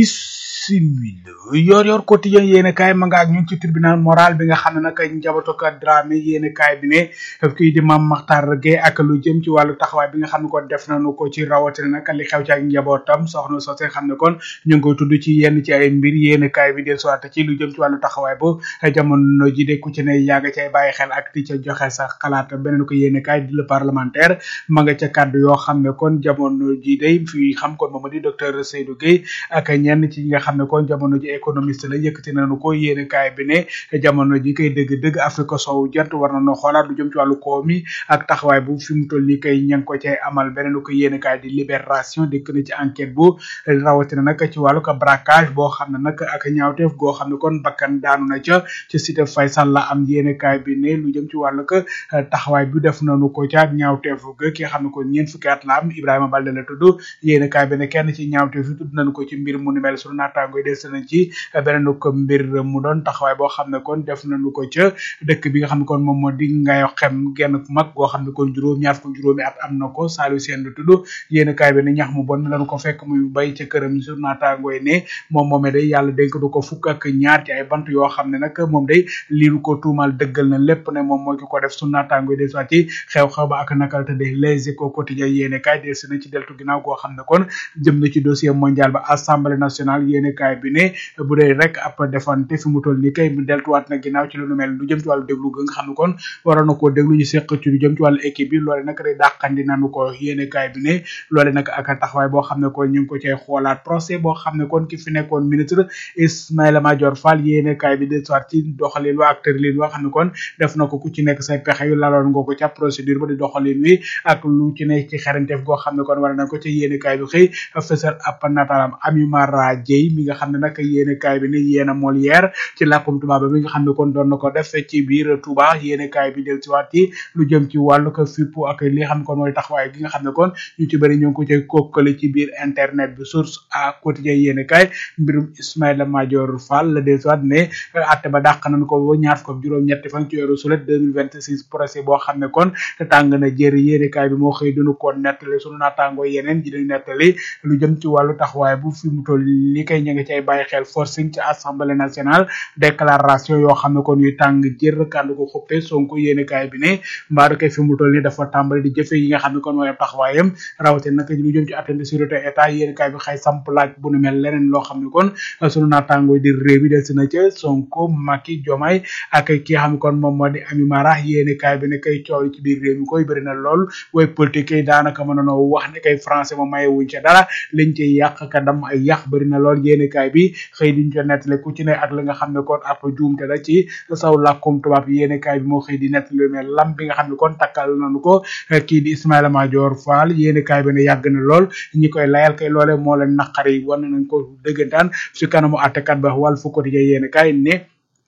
bisimila yor yor quotidien yéene kaay ma nga ak ñun ci tribunal moral bi nga xam ne nag njabootu ko Dramé yéene kaay bi ne kii di Mame Makhtar Gueye ak lu jëm ci wàllu taxawaay bi nga xam ne kon def nañu ko ci rawatina nag li xew ci ak njabootam soxna sosé xam ne kon ñu ngi koy tudd ci yenn ci ay mbir yéene kaay bi del soit ci lu jëm ci wàllu taxawaay bu jamono ji de ku ci ne yaa nga cay bàyyi xel ak di ca joxe sa xalaat beneen ko yéene kaay di le parlementaire ma nga ca kàddu yoo xam ne kon jamono ji day fi xam kon moom di docteur Seydou Gueye ak ñenn ci ñi nga xam ne kon jamono ji économiste la yëkkati nañu ko yéene kaay bi ne jamono ji kay dëgg-dëgg Afrique sowu jant war nañoo xoolaat lu jëm ci wàllu koom mi ak taxawaay bu fi mu toll nii kay ña ngi ko cay amal beneen ko yéene kaay di libération dikk na ci enquête bu rawatina nag ci wàllu ko braquage boo xam ne nag ak ñaawteef goo xam ne kon bakkan daanu na ca ci cité Faysal la am yéene kaay bi ne lu jëm ci wàllu ko taxawaay bi def nañu ko ca ak ñaawteef ga ki nga xam ne kon ñeent fukki at la am Ibrahima Balde la tudd yéene kaay bi ne kenn ci ñaawteef yi tudd nañu ko ci mbir mu ni mel sunu naataango yi des nañ ci beneen ko mbir mu doon taxawaay boo xam ne kon def nañu ko ca dëkk bi nga xam ne kon moom moo di ngayo xem genn mag goo xam ne kon juróom ñaar fukk juróomi at am na ko Saliou Sène la tudd yéen kaay bi ne ñax mu bon lañu ko fekk muy bay ca këram sunu naataango yi ne moom moomee day yàlla dénk du ko fukk ak ñaar ci ay bant yoo xam ne nag moom day lii lu ko tuumal dëggal na lépp ne moom mooy ki ko def sunu naataango yi des waa ci xew-xew ba ak nakal te de les échos quotidien yéen kaay des na ci deltu ginnaaw goo xam ne kon jëm na ci dossier mondial ba assemblée nationale yéene kaay bi ne bu dee rek ab defante fi mu toll ni kay mu deltuwaat na ginnaaw ci lu nu mel lu jëm ci wàllu déglu ga nga xam ne kon waroon na koo déglu ñu seq ci lu jëm ci wàllu équipe bi loole nag day dàqandi nanu ko yéene kaay bi ne loole nag ak taxawaay boo xam ne kon ñu ngi ko cay xoolaat procès boo xam ne kon ki fi nekkoon ministre Ismaïla Madior Fall yéene kaay bi de soit ci doxalin wa ak tërlin wa xam ne kon def na ko ku ci nekk say pexe yu laloon nga ko ca procédure ba di doxalin wi ak lu ci nekk ci xarañteef goo xam ne kon war na ko ci yéene kaay bi xëy fësal ab nataalam Ami Mara Dieye mi nga xam ne nag yéene kaay bi ne yéena Molière ci làkkum tubaab bi nga xam ne kon doon na ko def ci biir Touba yéene kaay bi del ci waat ci lu jëm ci wàllu ko fippu ak li nga xam ne kon mooy taxawaay gi nga xam ne kon ñu ci bëri ñu ngi ko cay kokkale ci biir internet bi source à quotidien yéene kaay mbirum Ismaïla Madior Fall la del ci waat ne atte ba dàq nañ ko ba ñaar fukk juróom ñetti fan ci weeru sulet 2026 procès boo xam ne kon tàng na jëri yéene kaay bi moo xëy dunu ko nettali sunu naataangoo yeneen ji dañu nettali lu jëm ci wàllu taxawaay bu fi mu toll li kay ña ngi cay bàyyi xel forcing ci assemblée nationale déclaration yoo xam ne kon yuy tàng jër kànd ko xuppe sonko yéene kaay bi ne mbaadu kay fi mu toll ni dafa tàmbali di jëfe yi nga xam ne kon mooy ab taxawaayam rawate nag lu jëm ci attente de sécurité état yéene kaay bi xëy samp laaj bu nu mel leneen loo xam ne kon sunu naataangoo di réew mi des na ca sonko Macky Diomaye ak ki nga xam ne kon moom moo di Ami Mara yéene kaay bi ne kay coow ci biir réew mi koy bëri na lool way politique yi daanaka mën nanoo wax ne kay français ma maye wuñ ca dara liñ ci yàq ka dam ay yàq bëri na lool yéene kaay bi xëy diñ ko nettali ku ci ne ak la nga xam ne kon ab juumte la ci saw làkkum tubaab yéene kaay bi moo xëy di nettali mais lam bi nga xam ne kon takkal nañu ko kii di Ismaïla Madior Fall yéene kaay bi ne yàgg na lool ñi koy layal kay loole moo leen naqari wan nañ ko dëggantaan si kanamu àttekat ba wàll fu quotidien yéene kaay ne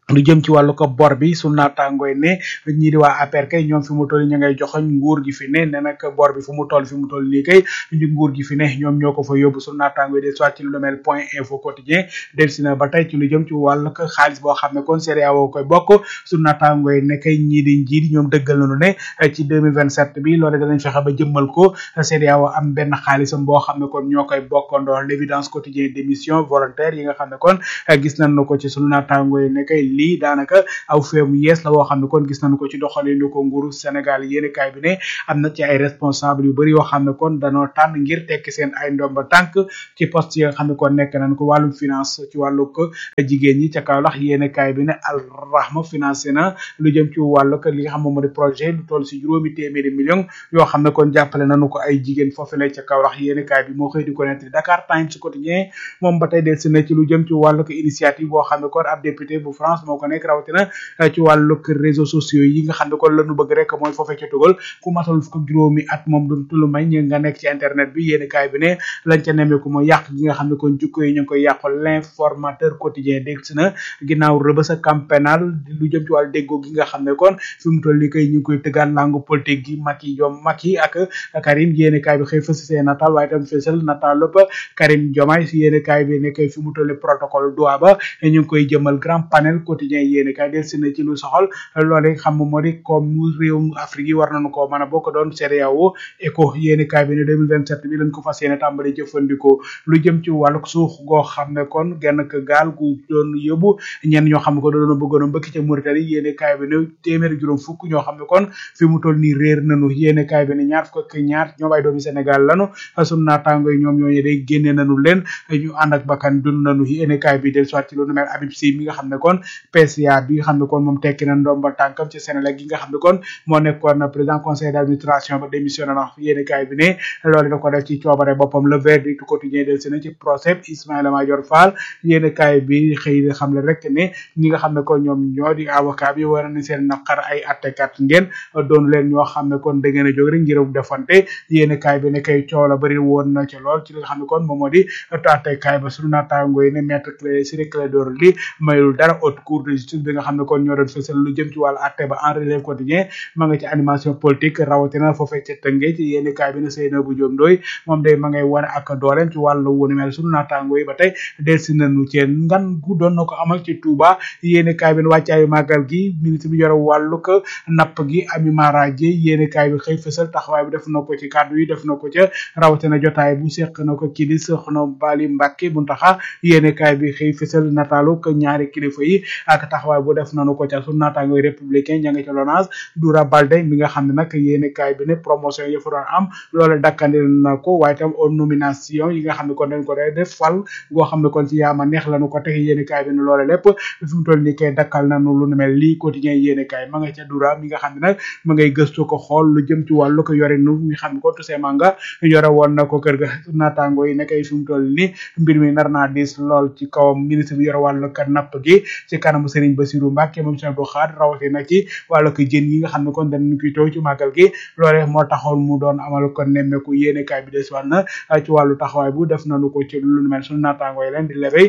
lu jëm ci wàllu ko bor bi su naataangooy ne ñii di waa APR kay ñoom fi mu toll ñu ngay joxoñ nguur gi fi ne ne nag bor bi fu mu toll fi mu toll nii kay ñu nguur gi fi ne ñoom ñoo ko fa yóbbu su naataangooy del soit ci lu mel point info quotidien del si na ba tey ci lu jëm ci wàllu ko xaalis boo xam ne kon CEDEAO koy bokk su naataangooy ne kay ñii di njiit ñoom dëggal nañu ne ci 2027 bi loole danañ fexe ba jëmmal ko CEDEAO am benn xaalisam boo xam ne kon ñoo koy bokkandoo l'évidence quotidien d'émission volontaire yi nga xam ne kon gis nañ ko ci sunu naataangooy ne kay lii daanaka aw feemu yees la woo xam ne kon gis nañu ko ci doxalinu ko nguuru Sénégal yéeni kaay bi ne am na ci ay responsable yu bëri yoo xam ne kon danoo tànn ngir tekki seen ay ndomba tànk ci poste yi nga xam ne kon nekk nañ ko wàllum finance ci wàllu ko jigéen ñi ca Kaolack yéeni kaay bi ne Al Rahma financé na lu jëm ci wàllu ko li nga xam moom moo di projet lu toll si juróomi téeméeri million yoo xam ne kon jàppale nañu ko ay jigéen foofu la ca Kaolack yéeni kaay bi moo xëy di ko nettali Dakar Times quotidien moom ba tey del si na ci lu jëm ci wàllu ko initiative boo xam ne kon ab député bu France moo ko nekk rawatina ci wàllu réseaux sociaux yi nga xam ne kon lañu bëgg rek mooy foofee ca tugal ku matal ko juróomi at moom du tulu may ñi nga nekk ci internet bi yéeni kaay bi ne lañ ca nemmeeku mooy yàq gi nga xam ne kon jukko yi ñu ngi koy yàqu l'informateur quotidien dégg si na ginnaaw rëbës a camp pénal lu jëm ci wàllu déggoo gi nga xam ne kon fi mu toll nii kay ñu ngi koy tëggaan langue politique gi Macky Diom Macky ak Karim yéeni kaay bi xëy fës seen nataal waaye tam fësal nataal lépp Karim Diomaye si yéeni kaay bi ne kay fi mu toll nii protocole doa ba ñu ngi koy jëmal grand panel quotidien yéeni kaay del si na ci lu soxal loole xam moo di comme réewum Afrique yi war nañu ko mën a bokk doon CEDEAO ECO yéeni kaay bi ne 2027 bi lañ ko fas yéene tàmbali jëfandikoo lu jëm ci wàllu suux goo xam ne kon genn k gaal gu doon yóbbu ñenn ñoo xam ne ko doon bëggoon a mbëkk ca Mauritanie yéeni kaay bi ne téeméeri juróom fukk ñoo xam ne kon fi mu toll nii réer nañu yéeni kaay bi ne ñaar fukk ak ñaar ñoom ay doomi Sénégal lanu sunu naataango yi ñoom ñooñu day génne nañu leen ñu ànd ak bakkan dund nañu yéeni kaay bi del soit ci lu nu mel Habib Sy mi nga xam ne kon PCA bi nga xam ne kon moom tekki na ndomba tànkam ci Sénégal gi nga xam ne kon moo nekkoon président conseil d'administration ba démissionné na yéeni kaay bi ne loolu da ko def ci coobare boppam le verdict quotidien del si na ci procès Ismaïla Madior Fall yéeni kaay bi xëy xam le rek ne ñi nga xam ne kon ñoom ñoo di avocat bi war na seen naqar ay attekat ngeen doon leen ñoo xam ne kon da ngeen a jóg rek ngir defante yéeni kaay bi ne kay coow la bëri woon na ci lool ci li nga xam ne kon moom moo di attekaay ba sunu naataango yi ne maître Clé Ciré Clédor Ly mayul dara haute cour de justice bi nga xam ne kon ñoo doon fësal lu jëm ci wàllu atte ba en relève quotidien ma nga ci animation politique rawatina foofee ca tënge ci yéeni kaay bi ne Seynabou Diop Ndoye moom day ma ngay wane ak dooleem ci wàllu wunu mel sunu naataango yi ba tey delsi nañu ci ngan gu doon na ko amal ci Touba yéeni kaay bi ne wàccaayu màggal gi ministre bi yore wàllu ko napp gi Ami Mara Dieye yéeni kaay bi xëy fësal taxawaay bi def na ko ci kàddu yi def na ko ca rawatina jotaay bu seq na ko kii di soxna Bali Mbacke Buntaxa yéeni kaay bi xëy fësal nataalu ko ñaari kilifa yi ak taxawaay bu def nañu ko ca sunu naataango républicain ña nga ca Lonase Doura Baldé mi nga xam ne nag yéeni kaay bi ne promotion yi fa doon am loolu dakkandi na ko waaye tam au nomination yi nga xam ne kon dañ ko day def fal goo xam ne kon ci yaama neex lañu ko teg yéeni kaay bi ne loolu lépp fi mu toll nii kay dakkal nañu lu nu mel lii quotidien yéeni kaay ma nga ca Doura mi nga xam ne nag ma ngay gëstu ko xool lu jëm ci wàllu ko yore nu nga xam ne ko tusee manga yore woon na ko kër ga naataango yi nekkay fi mu toll nii mbir mi nar naa diis lool ci kawam ministre bi yore wàllu ka napp gi ci kanamu Serigne Bassirou Mbacke moom Cheikh Abdou Khadre rawatina ci wàllu ko jën yi nga xam ne kon dañ koy taw ci màggal gi loole moo taxoon mu doon amal ko nemmeeku yéene kaay bi des waat na ci wàllu taxawaay bu def nañu ko ci lu nu mel suñu naataango yi leen di lebey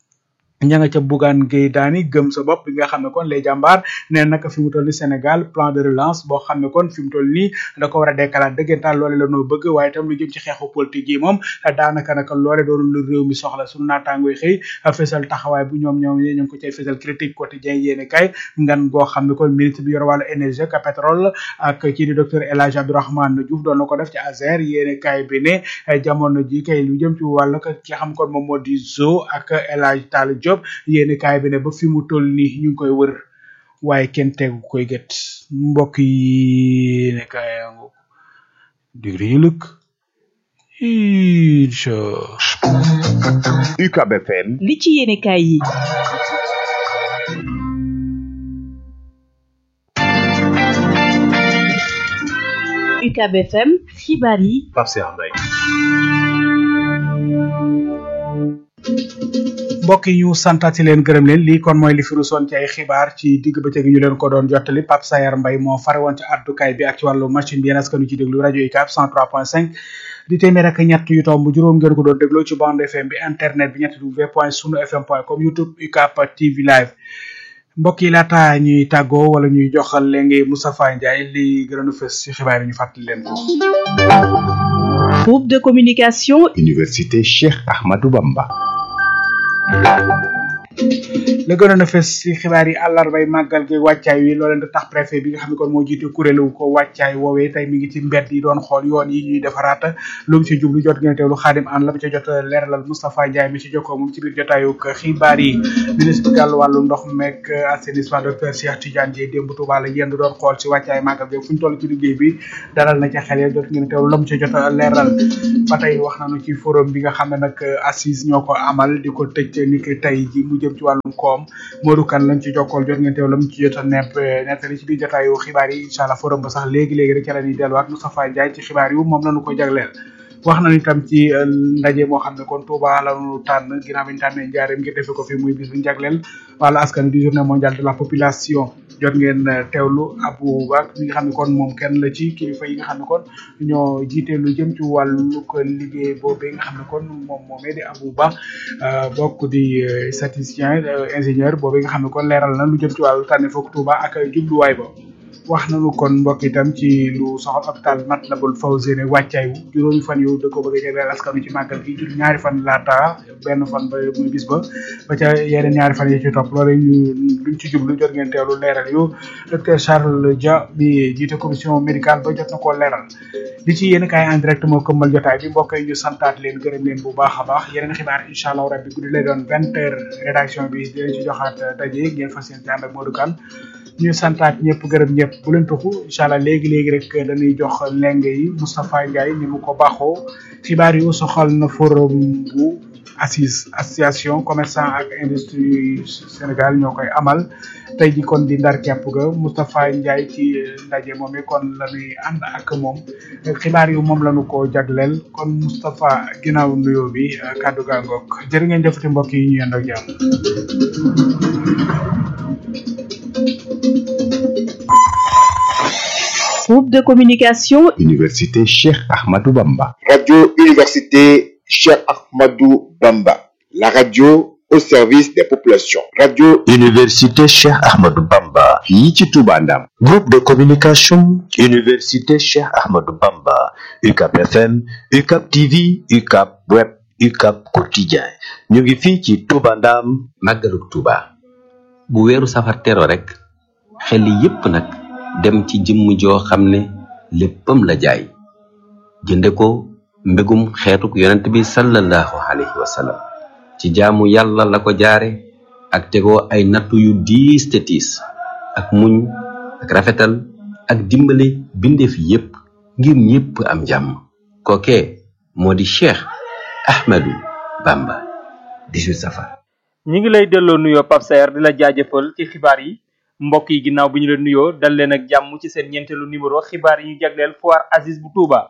ña nga ca Bougane Gueye Dany gëm sa bopp bi nga xam ne kon les jàmbaar nee naka fi mu toll ni Sénégal plan de relance boo xam ne kon fi mu toll nii da ko war a dekkalaat dëggantaan loole la noo bëgg waaye itam lu jëm ci xeexu politique yi moom daanaka naka loole doon lu réew mi soxla suñu naataango yi xëy fésal taxawaay bu ñoom ñoom ñu ngi ko cay fésal critique quotidien yéene kay ngan goo xam ne kon ministre bi yor wàllu énergie ak pétrole ak kii di docteur El Hadj Abdourahmane Diouf doon na ko def ci Azer yéene kay bi ne jamono ji kay lu jëm ci wàllu ki xam kon moom moo di zo ak El Hadj Tall Diop yéeni kaay bi ne ba fi mu toll nii ñu ngi koy wër waaye kenn tegu koy gët mbokk yi ne kaayangu digri yi lëkk incha UCAB FM li ci yéene kaay yi UCAB FM xibaar yi Pape Cheikh Mbaye mbokk yi ñu santati leen gërëm leen lii kon mooy li fi rusoon ci ay xibaar ci digg bëccëg ñu leen ko doon jottali Pape Sayar Mbaye moo fare woon ci addukaay bi ak ci wàllu machine bi yéen askanu ci déglu rajo UCAB 103.5 di téeméer ak ñett yu tomb juróom ngeen ko doon dégloo ci bande FM bi internet bi ñetti w point sunu fm point com youtube UCAB TV live mbokk yi laata ñuy tàggoo wala ñuy joxal léegi Moustapha Ndiaye li gënoon a fës ci xibaar yi ñu fàttali leen ko. Groupe de communication. Université Cheikh Ahmadou Bamba. la gënoon a fës ci xibaar yi àllarbay màggal gi wàccaay wi looleen da tax préfet bi nga xam ne kon moo jiite kuréelu ko wàccaay woowee tey mi ngi ci mbedd yi doon xool yoon yi ñuy defaraat lu mu ci jublu jot ngeen teewlu xaadim an la mu ca jot leeralal Moustapha Ndiaye mi ci jokkoo moom ci biir jotaayu xibaar yi ministre bi gàllu wàllu ndox meek assainissement docteur Cheikh Tidiane Dièye démb Touba la yendu doon xool ci wàccaay màggal gi fu ñu toll ci liggéey bi dalal na ca xel ya jot ngeen teewlu la mu ca jot leeral ba tey wax nañu ci forum bi nga xam ne nag assise ñoo ko amal di ko tëj ni ki tey ji mu jëm ci wàllum koom Modou Kane lañ ci jokkool jot ngeen teew la mu ci jot a nepp nettali ci biir jotaayu xibaar yi incha allah forum ba sax léegi-léegi rek ca la ñuy delluwaat Moustapha Ndiaye ci xibaar yi moom lañu ko jagleel wax nañu itam ci ndaje moo xam ne kon Touba lañu tànn ginnaaw bi ñu tànnee njaareem ngir defe ko fi muy bis bu ñu jagleel wàllu askan di journée mondiale de la population jot ngeen teewlu Abou Bak mi nga xam ne kon moom kenn la ci kilifa yi nga xam ne kon ñoo jiite lu jëm ci wàllu ko liggéey boobee nga xam ne kon moom moomee di Abou Ba bokk di statisticien ingénieur boobee nga xam ne kon leeral na lu jëm ci wàllu tànne foog Touba ak jubluwaay ba wax nañu kon mbokk itam ci lu soxal hôpital Matlaboul Fawzeyni wàccaay wu juróomi fan yow da ko bëgg a jagleel askanu ci màggal gi jur ñaari fan laata benn fan ba muy bis ba ba ca yeneen ñaari fan yi ci topp loolu ñu luñ ci jublu jot ngeen teewlu leeral yu docteur Charles Dia bi jiite commission médicale ba jot na koo leeral li ci yéen kaay en direct moo këmmal jotaay bi mbokk yi ñu santaat leen gërëm leen bu baax a baax yeneen xibaar incha allah rabbi guddi lay doon vingt heures rédaction bi dinañ ci joxaat daje ngeen fas yéene ànd ak Modou Kane ñu santaat ñëpp gërëm ñëpp bu leen tuxu incha allah léegi léegi rek dañuy jox lenge yi Moustapha Ndiaye ni mu ko baaxoo xibaar yu soxal na forum bu assise association commerçant ak industrie Sénégal ñoo koy amal tey ji kon di ndar kepp ga Moustapha Ndiaye ci ndaje moom kon la ñuy ànd ak moom xibaar yu moom lañu ko jagleel kon Moustapha ginnaaw nuyoo bi kàddu gaa ngoog jërë ngeen jëfati mbokk yi ñu yend ak jàmm Groupe de communication. Université Cheikh Ahmadou Bamba. Radio Université Cheikh Ahmadou Bamba. La radio au service des populations. Radio Université Cheikh Ahmadou Bamba. fii ci Touba Ndam. Groupe de communication. Université Cheikh Ahmadou Bamba. UCAP FM, UCAP TV, UCAP Web, UCAP Quotidien. ñu ngi fii ci Touba Ndam. màggalug Touba. bu weeru safar tero rek xel yépp nag dem ci jëmm joo xam ne léppam la jaay jënde ko mbégum xeetuk yonent bi sallallahu alayhi wa sallam ci jaamu yàlla la ko jaare ak tegoo ay nattu yu diis te tiis ak muñ ak rafetal ak dimbale bindeef yépp ngir ñépp am jàmm kookee moo di Cheikh Ahmadou Bamba 18 safar ñi ngi lay delloo nuyoo Pape Saer di la jaajëfal ci xibaar yi mbokk yi ginnaaw bi ñu leen nuyoo dal leen ak jàmm ci seen ñeenteelu numéro xibaar yi ñu jagleel foire Aziz bu Touba.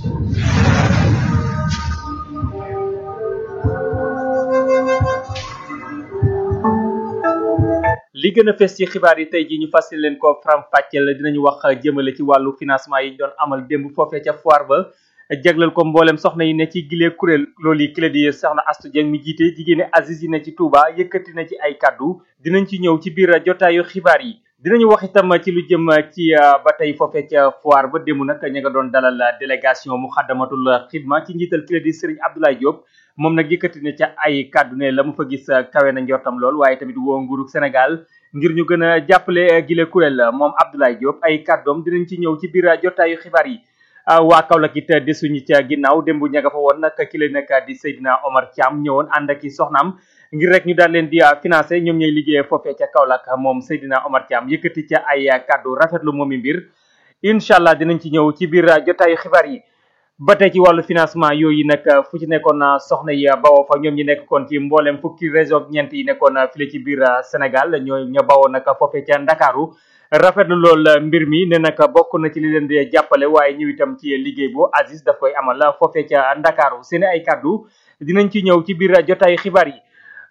li gën a fes ci xibaar yi tey jii ñu fàttali leen ko faram fàcceel dinañu wax jëmale ci wàllu financement yi ñu doon amal démb foofee ca foire ba. jagleel ko mboolem soxna yi ne ci gilee kuréel loolu yi kila di soxna Astu Dieng mi jiite jigéeni Aziz yi ne ci Touba yëkkati na ci ay kaddu dinañ ci ñëw ci biir jotaayu xibaar yi dinañu wax itam ci lu jëm ci ba tey foofee ca foire ba démb nag ña nga doon dalal délégation mu xaddamatul xidma ci njiital kila di Serigne Abdoulaye Diop moom nag yëkkati na ca ay kaddu ne la mu fa gis kawe na njortam lool waaye tamit woo nguurug Sénégal ngir ñu gën a jàppale gile kuréel moom Abdoulaye Diop ay kaddoom dinañ ci ñëw ci biir jotaayu xibaar yi waa Kaolack it desuñu ca ginnaaw démb ña nga fa woon nag ki la nekk di Seydina Omar Thiam ñëwoon ànd ak i soxnaam ngir rek ñu daal leen di financé ñoom ñooy liggéeyee foofee ca Kaolack moom Seydina Omar Thiam yëkkati ca ay kàddu rafetlu moomi mbir incha allah dinañ ci ñëw ci biir jotaayu xibaar yi. ba tey ci wàllu financement yooyu nag fu ci nekkoon soxna yi bawoo fa ñoom ñi nekkoon ci mboolem fukki région ñeent yi nekkoon file ci biir Sénégal ñoo ña bawoo nag foofee ca Ndakaaru rafetlu lool mbir mi ne nag bokk na ci li leen di jàppale waaye ñëw itam ci liggéey bu Aziz daf koy amal foofee ca Ndakaaru seen ay kaddu dinañ ci ñëw ci biir jotaayu xibaar yi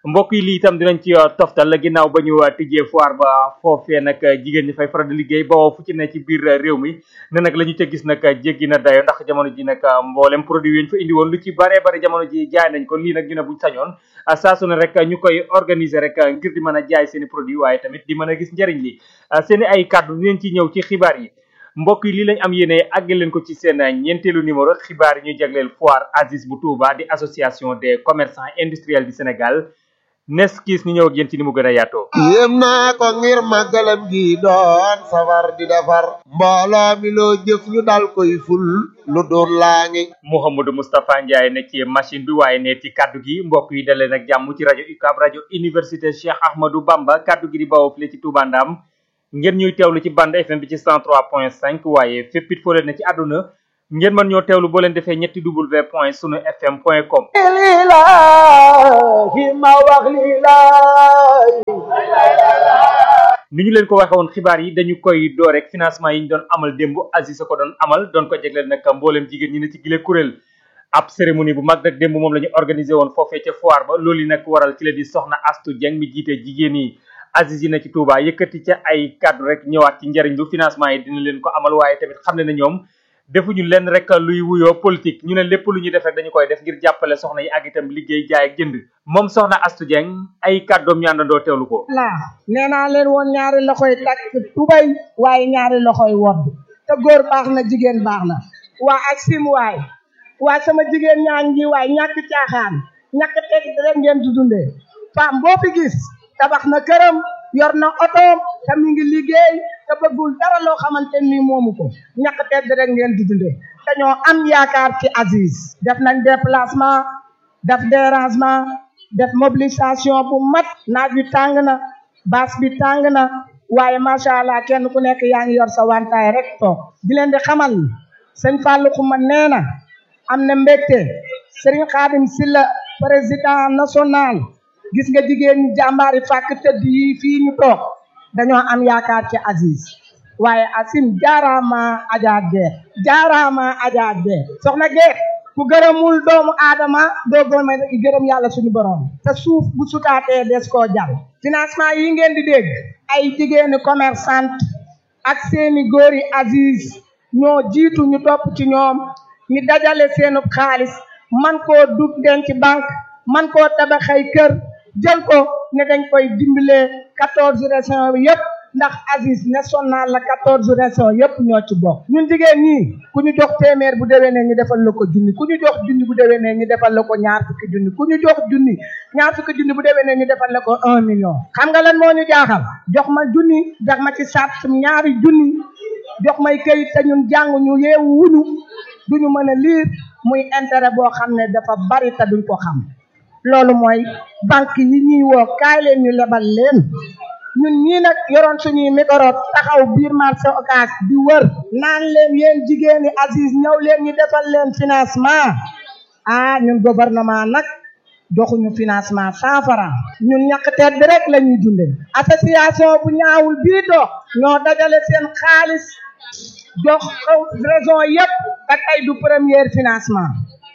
mbokk yi lii itam dinañ ci toftal ginnaaw ba ñu tijjee foire ba foofee nag jigéen ñi fay faral di liggéey ba fu ci ne ci biir réew mi ne nag la ñu ca gis nag jéggi na dayo ndax jamono ji nag mboolem produit yi ñu fa indi woon lu ci bare bare jamono ji jaay nañ ko lii nag ñu ne buñ sañoon saa su ne rek ñu koy organiser rek ngir di mën a jaay seen i produit waaye tamit di mën a gis njëriñ li seen i ay kàddu dinañ ci ñëw ci xibaar yi mbokk yi lii lañ am yéene àggal leen ko ci seen ñeenteelu numéro xibaar yi ñuy jagleel foire Aziz bu Touba di association des commerçants industriels du Sénégal nes kiis ñu ñëw ak yéen ci ni mu gën a yaatoo yéem naa ko ngir màggalam gi doon safar di defar mbooloo mi loo jëf ñu dal koy ful lu doon laa ngi Mouhamadou Moustapha Ndiaye ne ci machine bi waaye ne ci kaddu gi mbokk yi dalee nag jàmm ci rajo UCAB rajo université Cheikh Ahmadou Bamba kaddu gi di bawoo fii ci Touba Ndam ngeen ñuy teewlu ci bande FM bi ci 103.5 waaye fépp it foo leen ne ci àdduna ngeen mën ñoo teewlu boo leen defee ñetti w point sunu fm point com lilahi ma wax lilahi ni ñu leen ko waxe woon xibaar yi dañu koy door rek financement yi ñu doon amal démb Aziz a ko doon amal doon ko jegleel nag mbooleem jigéen ñi ne ci gile kuréel ab cérémonie bu mag nag démb moom la ñu organisé woon foofee ca foire ba loolu yi nag waral ci la di soxna Astu Dieng mi jiite jigéen yi Aziz yi na ci Touba yëkkati ca ay kaddu rek ñëwaat ci njëriñ lu financement yi dina leen ko amal waaye tamit xam ne na ñoom defuñu lenn rek luy wuyoo politique ñu ne lépp lu ñuy def rek dañu koy def ngir jàppale soxna yi ak itam liggéey jaay ak jënd moom soxna Astu Dieng ay kàddoom ñu àndandoo teewlu ko laa nee naa leen woon ñaari loxoy takk tubay waaye ñaari loxoy wodd te góor baax na jigéen baax na waa ak sim waay waa sama jigéen ñaa ngi waay ñàkk caaxaan ñàkk teg rek ngeen di dundee femme boo fi gis tabax na këram yor na otoom te mi ngi liggéey te bëggul dara loo xamante ni moomu ko ñàkk tedd rek ngeen di dundee dañoo am yaakaar ci Aziz def nañ déplacement def dérangement def mobilisation bu mat naaj bi tàng na baas bi tàng na waaye macha allah kenn ku nekk yaa ngi yor sa wantaay rek toog di leen di xamal ni sëñ Fallou Xuma nee na am na mbégte Serigne Khadim Silla président national gis nga jigéen ñi jàmbaari fàkk tëdd yi fii ñu toog dañoo am yaakaar ci Aziz waaye asim jaaraama Adja Guèye jaaraama Adja Guèye soxna Guèye ku gërëmul doomu aadama doo gëm gërëm yàlla suñu borom te suuf bu sutaatee des koo jàll financement yi ngeen di dégg ay jigéeni commerçante ak seeni góori Aziz ñoo jiitu ñu topp ci ñoom ñu dajale seenu xaalis man koo dug denc banque man koo tabaxay kër jël ko ne dañ koy dimbalee quatorze régions bi yëpp ndax Aziz national la quatorze régions yëpp ñoo ci bokk ñun jigéen ñi ku ñu jox téeméer bu déwénee ñu defal la ko junni ku ñu jox junni bu déwénee ñu defal la ko ñaar fukki junni ku ñu jox junni ñaar fukki junni bu déwénee ñu defal la ko un million xam nga lan moo ñu jaaxal jox ma junni jox ma ci sart ñaari junni jox may këyit te ñun jàng ñu yeewu wuñu duñu mën a liir muy intérêt boo xam ne dafa bari te duñ ko xam loolu mooy banque yi ñuy woo kaay leen ñu lebal leen ñun ñii nag yoroon suñuy micro taxaw biir marché Ocass di wër naan leen yéen jigéeni Aziz ñëw leen ñu defal leen financement ah ñun gouvernement nag joxuñu financement cent francs ñun ñàkk tedd rek la ñuy dunde association bu ñaawul bii dox ñoo dajale seen xaalis jox raison yépp te tey du premier financement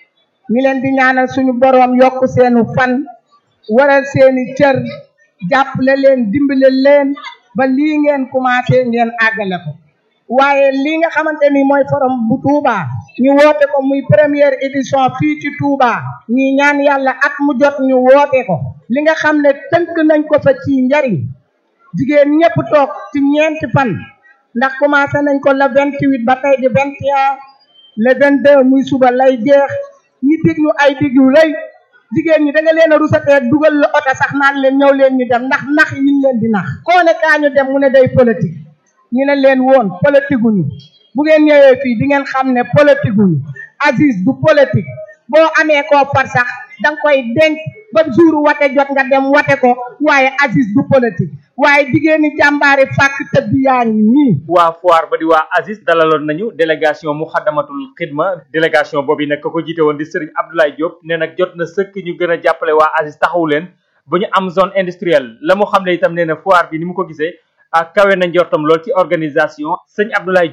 ñu leen di ñaanal suñu boroom yokk seenu fan waral seeni cër jàppale leen dimbale leen ba lii ngeen commencé ngeen àggale ko waaye lii nga xamante ni mooy forum bu Touba ñu woote ko muy première édition fii ci Touba ñi ñaan yàlla at mu jot ñu woote ko li nga xam ne tënk nañ ko fa ci njariñ jigéen ñëpp toog ci ñeenti fan ndax commencé nañ ko le vingt huit ba tey di vingt et un le vingt deux muy suba lay jeex ñi dig ñu ay dig yu rëy jigéen ñi da nga leen a rusatee dugal la oto sax naan leen ñëw leen ñu dem ndax nax yi ñu leen di nax koo ne kaa ñu dem mu ne day politique ñu ne leen woon politique guñu bu ngeen ñëwee fii di ngeen xam ne politique guñu Aziz du politique boo amee koo far sax da nga koy denc ba jour wate jot nga dem wate ko waaye Aziz du politique waaye jigéeni jàmbaari fàkk tëdd yaa ngi nii waa foire ba di waa Aziz dalaloon nañu délégation muxaddamatul xidma délégation boobu nag ko jiite woon di Serigne Abdoulaye Diop ne nag jot na sëkk ñu gën a jàppale waa Aziz taxawu leen ba ñu am zone industrielle la mu xam ne itam nee na foire bi ni mu ko gisee ak kawe na njortam lool ci organisation sëñ Abdoulaye Diop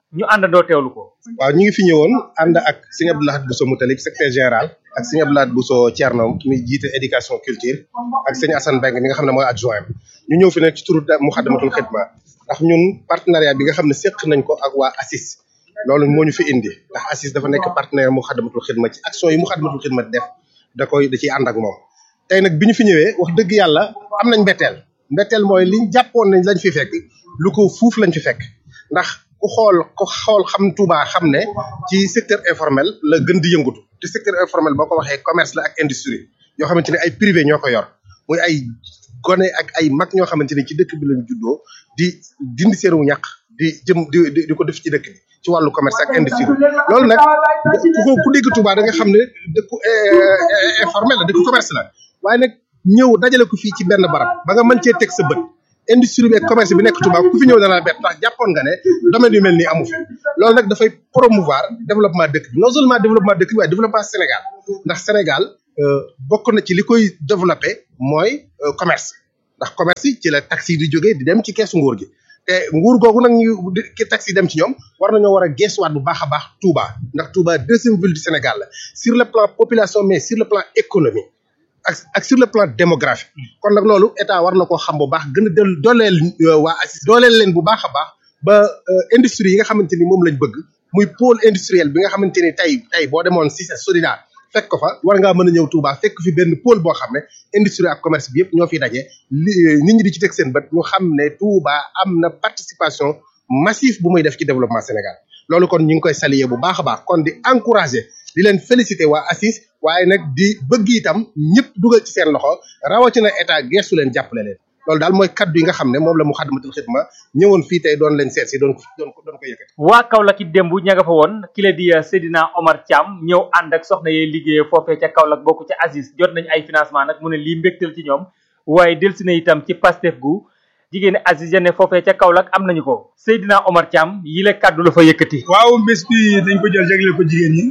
ñu àndandoo teewlu ko. waaw ñu ngi fi ñëwoon ànd ak sëñ Abdou Lahad Bousso Moutalib secrétaire général ak sëñ Abdou Lahad Bousso Thierno mi jiite éducation culture ak sëñ Assane Mbengue mi nga xam ne mooy adjoint ñu ñëw fi nag ci turu Muxaddamatul Xidma ndax ñun partenariat bi nga xam ne séq nañ ko ak waa ACIS loolu moo ñu fi indi ndax ACIS dafa nekk partenaire Muxaddamatul Xidma ci action yi Muxaddamatul Xidma di def da koy da ciy ànd ak moom tey nag bi ñu fi ñëwee wax dëgg yàlla am nañ mbetteel mbetteel mooy liñ jàppoon nañ lañ fi fekk lu ko fuuf lañ fi fekk ndax ku xool ku xool xam Touba xam ne ci secteur informel la gën di yëngatu te secteur informel boo ko waxee commerce la ak industrie yoo xamante ne ay privé ñoo ko yor muy ay gone ak ay mag ñoo xamante ne ci dëkk bi lañ juddoo di dindi seenu ñàq di jëm di di ko def ci dëkk bi ci wàllu commerce ak industrie loolu nag ku ku dégg Touba da nga xam ne dëkku informel la dëkku commerce la waaye nag ñëw dajale ko fii ci benn barab ba nga mën cee teg sa bët industrie bi ak commerce bi nekk Touba ku fi ñëw dana la bett ndax jàppoon nga ne domaine yu mel nii amu fi loolu nag dafay promouvoir développement dëkk bi non seulement développement dëkk bi waaye développement Sénégal ndax Sénégal bokk na ci li koy développé mooy commerce ndax commerce yi ci la taxi yi di jógee di dem ci keesu nguur gi te nguur googu nag ñu ki taxi dem ci ñoom war nañoo war a geesuwaat bu baax a baax Touba ndax Touba deuxième ville du Sénégal la sur le plan population mais sur le plan économie ak ak sur le plan démographique kon nag loolu état war na koo xam bu baax gën a del dooleel waa ACIS dooleel leen bu baax a baax ba industrie yi nga xamante ni moom lañ bëgg muy pôle industriel bi nga xamante ni tey tey boo demoon si sa Solidar fekk ko fa war ngaa mën a ñëw Touba fekk fi benn pôle boo xam ne industrie ak commerce bi yëpp ñoo fi daje li nit ñi di ci teg seen bët ñu xam ne Touba am na participation massive bu muy def ci développement Sénégal loolu kon ñu ngi koy saluer bu baax a baax kon di encourager di leen féliciter waa ACIS waaye nag di bëgg itam ñëpp dugal ci seen loxo rawatina état geestu leen jàppale leen loolu daal mooy kaddu yi nga xam ne moom la Muxaddamatul Xidma ñëwoon fii tey doon leen seet si doon doon ko doon ko yëkkati. waa Kaolack it démb ña nga fa woon ki la di Seydina Omar Thiam ñëw ànd ak soxna yee liggéeyee foofee ca Kaolack bokk ca ACIS jot nañ ay financement nag mu ne lii mbégtal ci ñoom waaye delsi na itam ci Pastef gu jigéeni ACIS ya ne foofee ca Kaolack am nañu ko Seydina Omar Thiam yi la kaddu la fa yëkkati. waaw bés bi dañ ko jël jagleel ko jigéen ñi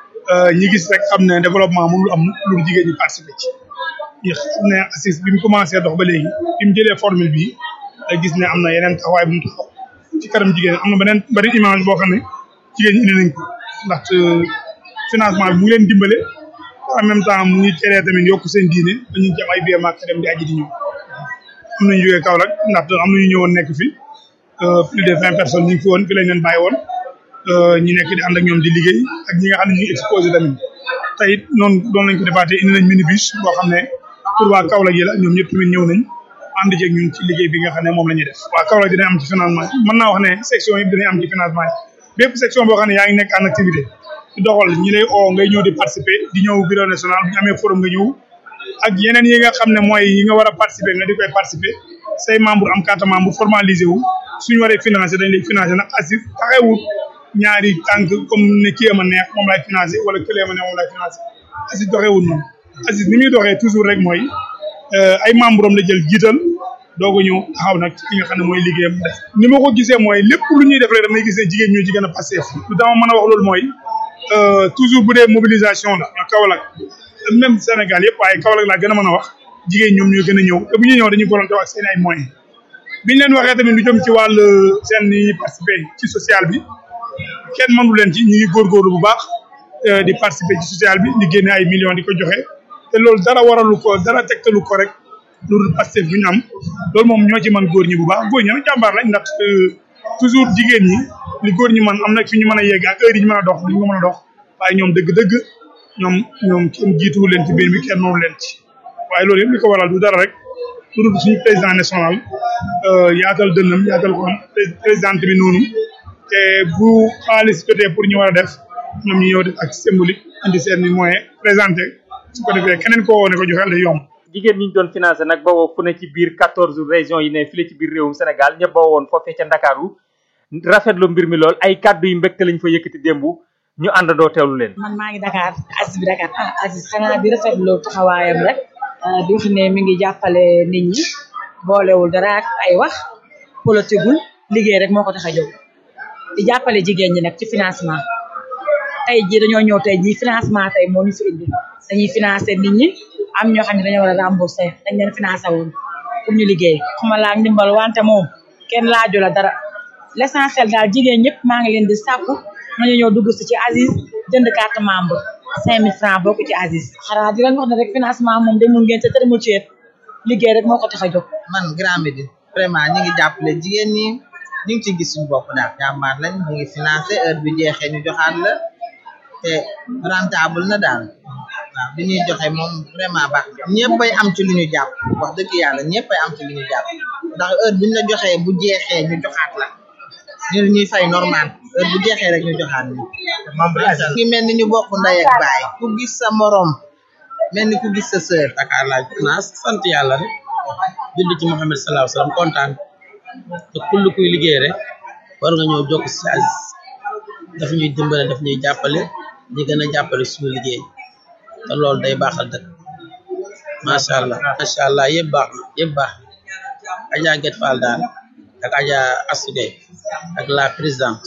ñi gis rek xam ne développement mënul am lu jigéen ñi participer ci ñi xam ne ACIS bi mu commencé dox ba léegi bi mu jëlee formule bi da gis ne am na yeneen taxawaay bu mu taxaw ci kanam jigéen am na beneen bari image boo xam ne jigéen ñi indi nañ ko ndax financement bi mu ngi leen dimbale en même temps mu ngi teree tamit yokk seen diine ba ñu ci am ay biir màkk dem di aji di ñëw am nañu jógee Kaolack ndax am nañu ñëwoon nekk fi plus de vingt personnes ñu ngi fi woon fi lañ leen bàyyi woon ñi nekk di ànd ak ñoom di liggéey ak ñi nga xam ne ñu ngi exposé tamit te it noonu doon lañ ko defaatee indi nañ minibus boo xam ne pour waa Kaolack yi la ñoom ñëpp tamit ñëw nañ ànd ceeg ñun ci liggéey bi nga xam ne moom la ñuy def waa Kaolack dinañ am ci financement mën naa wax ne section yëpp dinañ am ci financement yi bépp section boo xam ne yaa ngi nekk en activité di doxal ñi lay oo ngay ñëw di participer di ñëw bureau national bu ñu amee forum nga ñëw ak yeneen yi nga xam ne mooy yi nga war a participer nga di koy participer say membre am carte membre formalisé wu suñu waree financer dañ lay financer nag ACIS taxawut ñaari tànk comme ne kii ma neex moom lay financé wala këlee ma neex moom lay financé ACIS doxeewul noonu ACIS ni muy doxee toujours rek mooy ay membre am la jël jiital doog a ñëw taxaw nag ci nga xam ne mooy liggéeyam def ni ma ko gisee mooy lépp lu ñuy def rek damay gisee jigéen ñoo ci gën a passé lu dama mën a wax loolu mooy toujours bu dee mobilisation la ñoo Kaolack même Sénégal yëpp waaye Kaolack laa gën a mën a wax jigéen ñoom ñoo gën a ñëw te bu ñuy ñëw dañuy volonté ak seen ay moyens biñ leen waxee tamit lu jëm ci wàll seen ni participer ci social bi kenn mënu leen ci ñu ngi góorgóorlu bu baax di participer ci social bi di génne ay millions di ko joxe te loolu dara waralu ko dara tegtalu ko rek loolu Pastef bu ñu am loolu moom ñoo ci mën góor ñi bu baax góor ñi nag jàmbaar lañ ndax toujours jigéen ñi li góor ñi man am na fi ñu mën a yegg ak heure yi ñu mën a dox duñ ko mën a dox waaye ñoom dëgg-dëgg ñoom ñoom kenn jiituwu leen ci biir bi kenn noonu leen ci waaye loolu yëpp li ko waral du dara rek lu dul suñu président national yaatal dënnam yaatal ko am présidente bi noonu te bu xaalis jotee pour ñu war a def ñoom ñu ñëw def ak symbolique indi seen moyen présenté su ko defee keneen koo woo ne ko joxeel day yomb jigéen ñi ñu doon financé nag ba woo fu ne ci biir quatorze régions yi ne fii ci biir réewum Sénégal ñëpp ba woon foofee ca Ndakaaru rafetlu mbir mi lool ay kàddu yu mbégte lañ fa yëkkati démb ñu àndandoo teewlu leen. man maa ngi Dakar Aziz bi Dakar ah Aziz xanaa di rafetlu taxawaayam rek di wax ne mi ngi jàppale nit ñi boolewul dara ak ay wax politigul liggéey rek moo ko tax a jóg di jàppale jigéen ñi nag ci financement tey jii dañoo ñëw tey jii financement tey moo ñu fi indi dañuy financer nit ñi am ñoo xam ne dañoo war a rembourser dañ leen financé woon pour ñu liggéey xuma laa ndimbal wante moom kenn laaju la dara l' essentiel daal jigéen ñëpp maa ngi leen di sàkku nañu ñëw dugg si ci Aziz jënd carte membre cinq mille francs bokk ci Aziz xanaa di leen wax ne rek financement moom demul ngeen te tërëmul ceet liggéey rek moo ko tax a jóg man Grand Médine vraiment ñu ngi jàppale jigéen ñi ñu ngi ci gis suñu bopp daal jàmbaar lañ ñu ngi financé heure bi jeexee ñu joxaat la te rentable na daal waaw bi ñuy joxe moom vraiment baax ñëppay am ci lu ñu jàpp wax dëgg yàlla ñëppay am ci lu ñu jàpp ndax heure bu ñu la joxee bu jeexee ñu joxaat la ñu ñuy fay normal heure bu jeexee rek ñu joxaat ñu ngi mel ni ñu bokk ndey ak baay ku gis sa morom mel ni ku gis sa sœur Dakar laaj finance sant yàlla rek julli ci Muhammad sallallahu alayhi wasallam kontaan te kull kuy liggéey rek war nga ñëw jokk si Aziz daf ñuy dimbale daf ñuy jàppale di gën a jàppale suñu liggéey te loolu day baaxal dëkk macha allah macha allah yëpp baax na yëpp baax Adja Guet Fall daal ak Adja Assou Gueye ak la présidente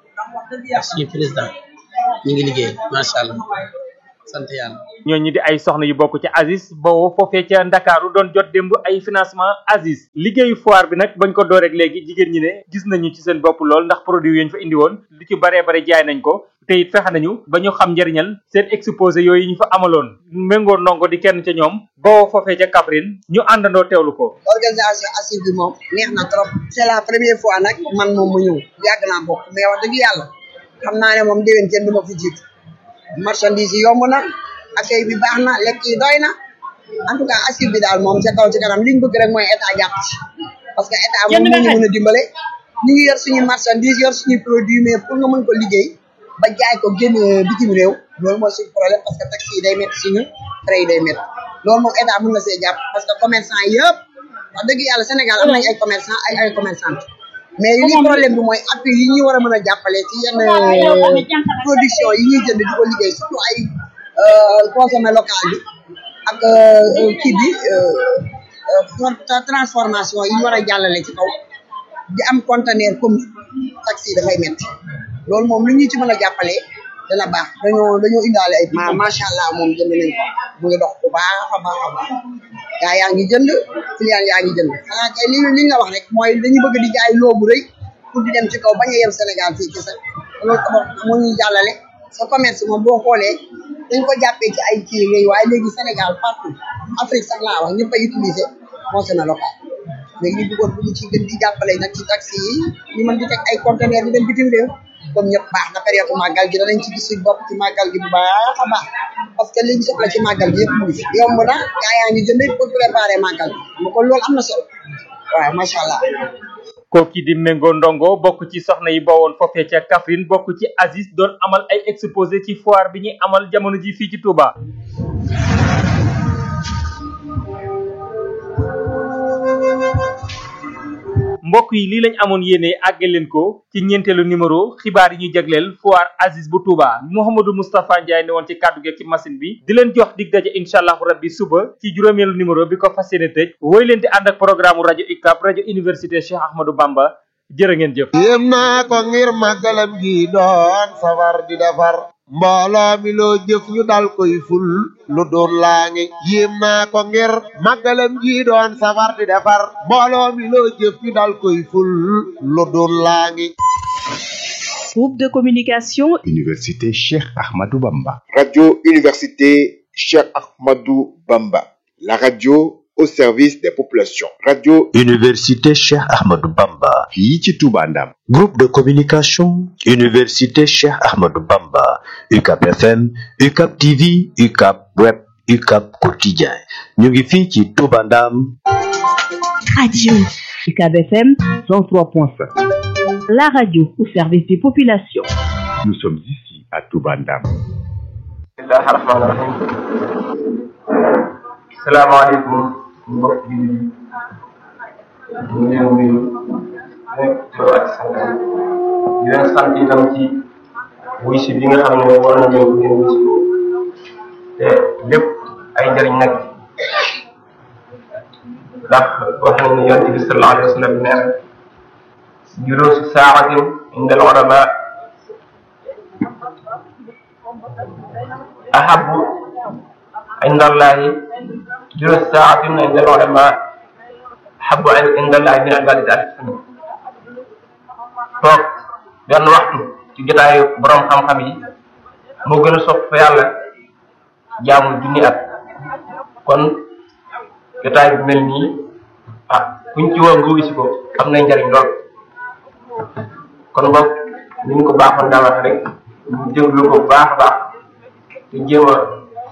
ak suñu président ñu ngi liggéey macha allah sant yàlla. ñooñu di ay soxna yu bokk ci Aziz boo foofee ca Ndakaaru doon jot démb ay financement Aziz liggéeyu foire bi nag bañ ko door rek léegi jigéen ñi ne gis nañu ci seen bopp lool ndax produit yi ñu fa indi woon lu ci baree bare jaay nañ ko te it fexe nañu ba ñu xam njëriñal seen exposé yooyu ñu fa amaloon méngoo ndongo di kenn ca ñoom boo foofee ca Kaffrine ñu àndandoo teewlu ko. organisation Aziz bi moom neex na trop c'est la première fois nag man moom mu ñëw yàgg naa bokk mais wax dëgg yàlla xam naa ne moom déwén kenn du ma fi jiitu marchandise yi yomb na accueil bi baax na lekk yi doy na en tout cas Aziz bi daal moom ca kaw ci kanam li ñu bëgg rek mooy état jàpp ci parce que état moom moo ñu mën a dimbale ñu ngi yor suñu marchandise yor suñu produit mais pour nga mën ko liggéey ba jaay ko génn bitim réew loolu mooy suñu problème parce que taxi yi day métti suñu frais yi day métti loolu moom état mën na see jàpp parce que commerçant yëpp wax dëgg yàlla Sénégal am nañ ay commerçant ay ay commerçante mais li problème bi mooy appui yi ñu war a mën a jàppale ci yenn production yi ñuy jënd di ko liggéey surtout ay consommé local bi ak kii bi transformation yi ñu war a jàllale ci kaw di am conteneur comme taxi dafay métti loolu moom lu ñu ci mën a jàppale dana baax dañoo dañoo indaale ay ma macha allah moom jënd nañ ko mu ngi dox bu baax a baax a baax gaa yaa ngi jënd client yaa ngi jënd xanaa kay li li nga wax rek mooy dañu bëgg di jaay loobu rëy pour di dem ci kaw bañ a yem Sénégal fii ci sa loolu tabax moo ñuy jàllale sa commerce moom boo xoolee dañ ko jàppee ci ay kii yooyu waaye léegi Sénégal partout Afrique sax laa wax ñëpp a utiliser consommé local léegi ñu bëggoon bu ñu ci gën di jàppale nag ci taxi yi ñu mën di teg ay conteneur di dem bitim réew comme ñëpp baax na période màggal gi danañ ci gis suñ bopp ci màggal gi bu baax a baax parce que liñ soxla ci màggal gi yëpp mu ngi fi yomb na gaa yaa ngi jënd pour préparer màggal gi kon loolu am na solo waaw macha allah. kooki di méngoo ndongo bokk ci soxna yi bawoon foofee ca Kaffrine bokk ci Aziz doon amal ay exposé ci foire bi ñuy amal jamono ji fii ci Touba. mbokk yi lii lañ amoon yéene àggal leen ko ci ñeenteelu numéro xibaar yi ñu jagleel foire Aziz bu Touba Mouhamadou Moustapha Ndiaye ne woon ci kàddu gi ci machine bi di leen jox dig daje incha allahu rabbi suba ci juróomeelu numéro bi ko fas yéene tëj woy leen di ànd ak programme rajo UCAB rajo université Cheikh Ahmadou Bamba jërë ngeen jëf. yéem naa ko ngir màggalam gi doon safar di defar mbooloo mi loo jëf ñu dal koy ful lu doon laa ngi yéem naa ko ngir màggalam gi doon safar di defar mbooloo mi loo jëf ñu dal koy ful lu doon laa ngi Groupe de communication Université Cheikh Ahmadou Bamba. Radio Université Cheikh Ahmadou Bamba. La radio au service des populations. Radio Université Cheikh Ahmadou Bamba. fii ci Touba Ndam. Groupe de communication Université Cheikh Ahmadou Bamba. UCAP FM, UCAP TV, UCAP Web, UCAP Quotidien. ñu ngi fii ci Touba Ndam. Radio UCAB FM 103.5. La radio au service des populations. Nous sommes ici à Touba Ndam. bismillahi rahmaani rahim salaamaaleykum mbokk yi ñu ngi leen nuyu nekk tur ak santam di leen sant itam ci wuy si bi nga xam ne war na ñëw ngeen wuy si te lépp ay njëriñ nag ndax wax nañ ne yonent bi sallallahu alayhi wa sallam nee na juluusu saaxatin inda al ulama أحب عند الله جلوس ساعة عند العلماء أحب عند الله من عبادة ألف سنة toog benn waxtu ci jotaayu borom xam-xam yi moo gën a sopp fa yàlla jaamu junni at kon jotaay bu mel nii ah kuñ ci woo nga wisi ko am na njariñ lool kon boog ni ñu ko baaxoon daa wax rek ñu déglu ko bu baax a baax te jéem a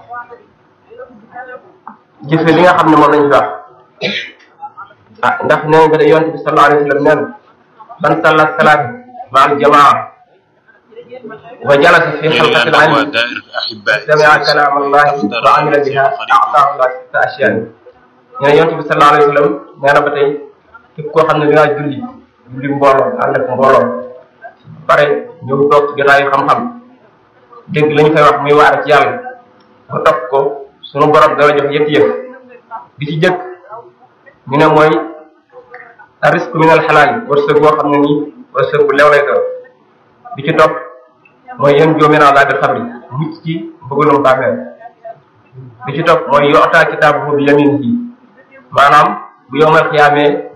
jëfe li nga xam ne moom lañ fi wax ah ndax nee nga de yonte bi sallallahu alayhi wa sallam neen man salla salaat ma al jamaa wa jalasa fi xalqati al ilmi samia kalaam allahi wa amila biha ataahu allah sitta ashiyan ñu ne yonte bi sallallahu alayhi wa sallam nee na ba tey képp koo xam ne dangaa julli julli mbooloo ànd ak mbooloo pare ñëw toog ci jotaayu xam-xam dégg la ñu fay wax muy waar ci yàlla ba topp ko sunu borom dala jox yëpp yëpp bi ci jëkk ñu ne mooy risque min al xalaal wërsëg boo xam ne nii wërsëg bu lew lay doon bi ci topp mooy yéen joomi naa laa bi xabri mucc ci bëggalum bàmmeel bi ci topp mooy yoxtaa kitaabu bi yamin yi maanaam bu yomal xiyaamee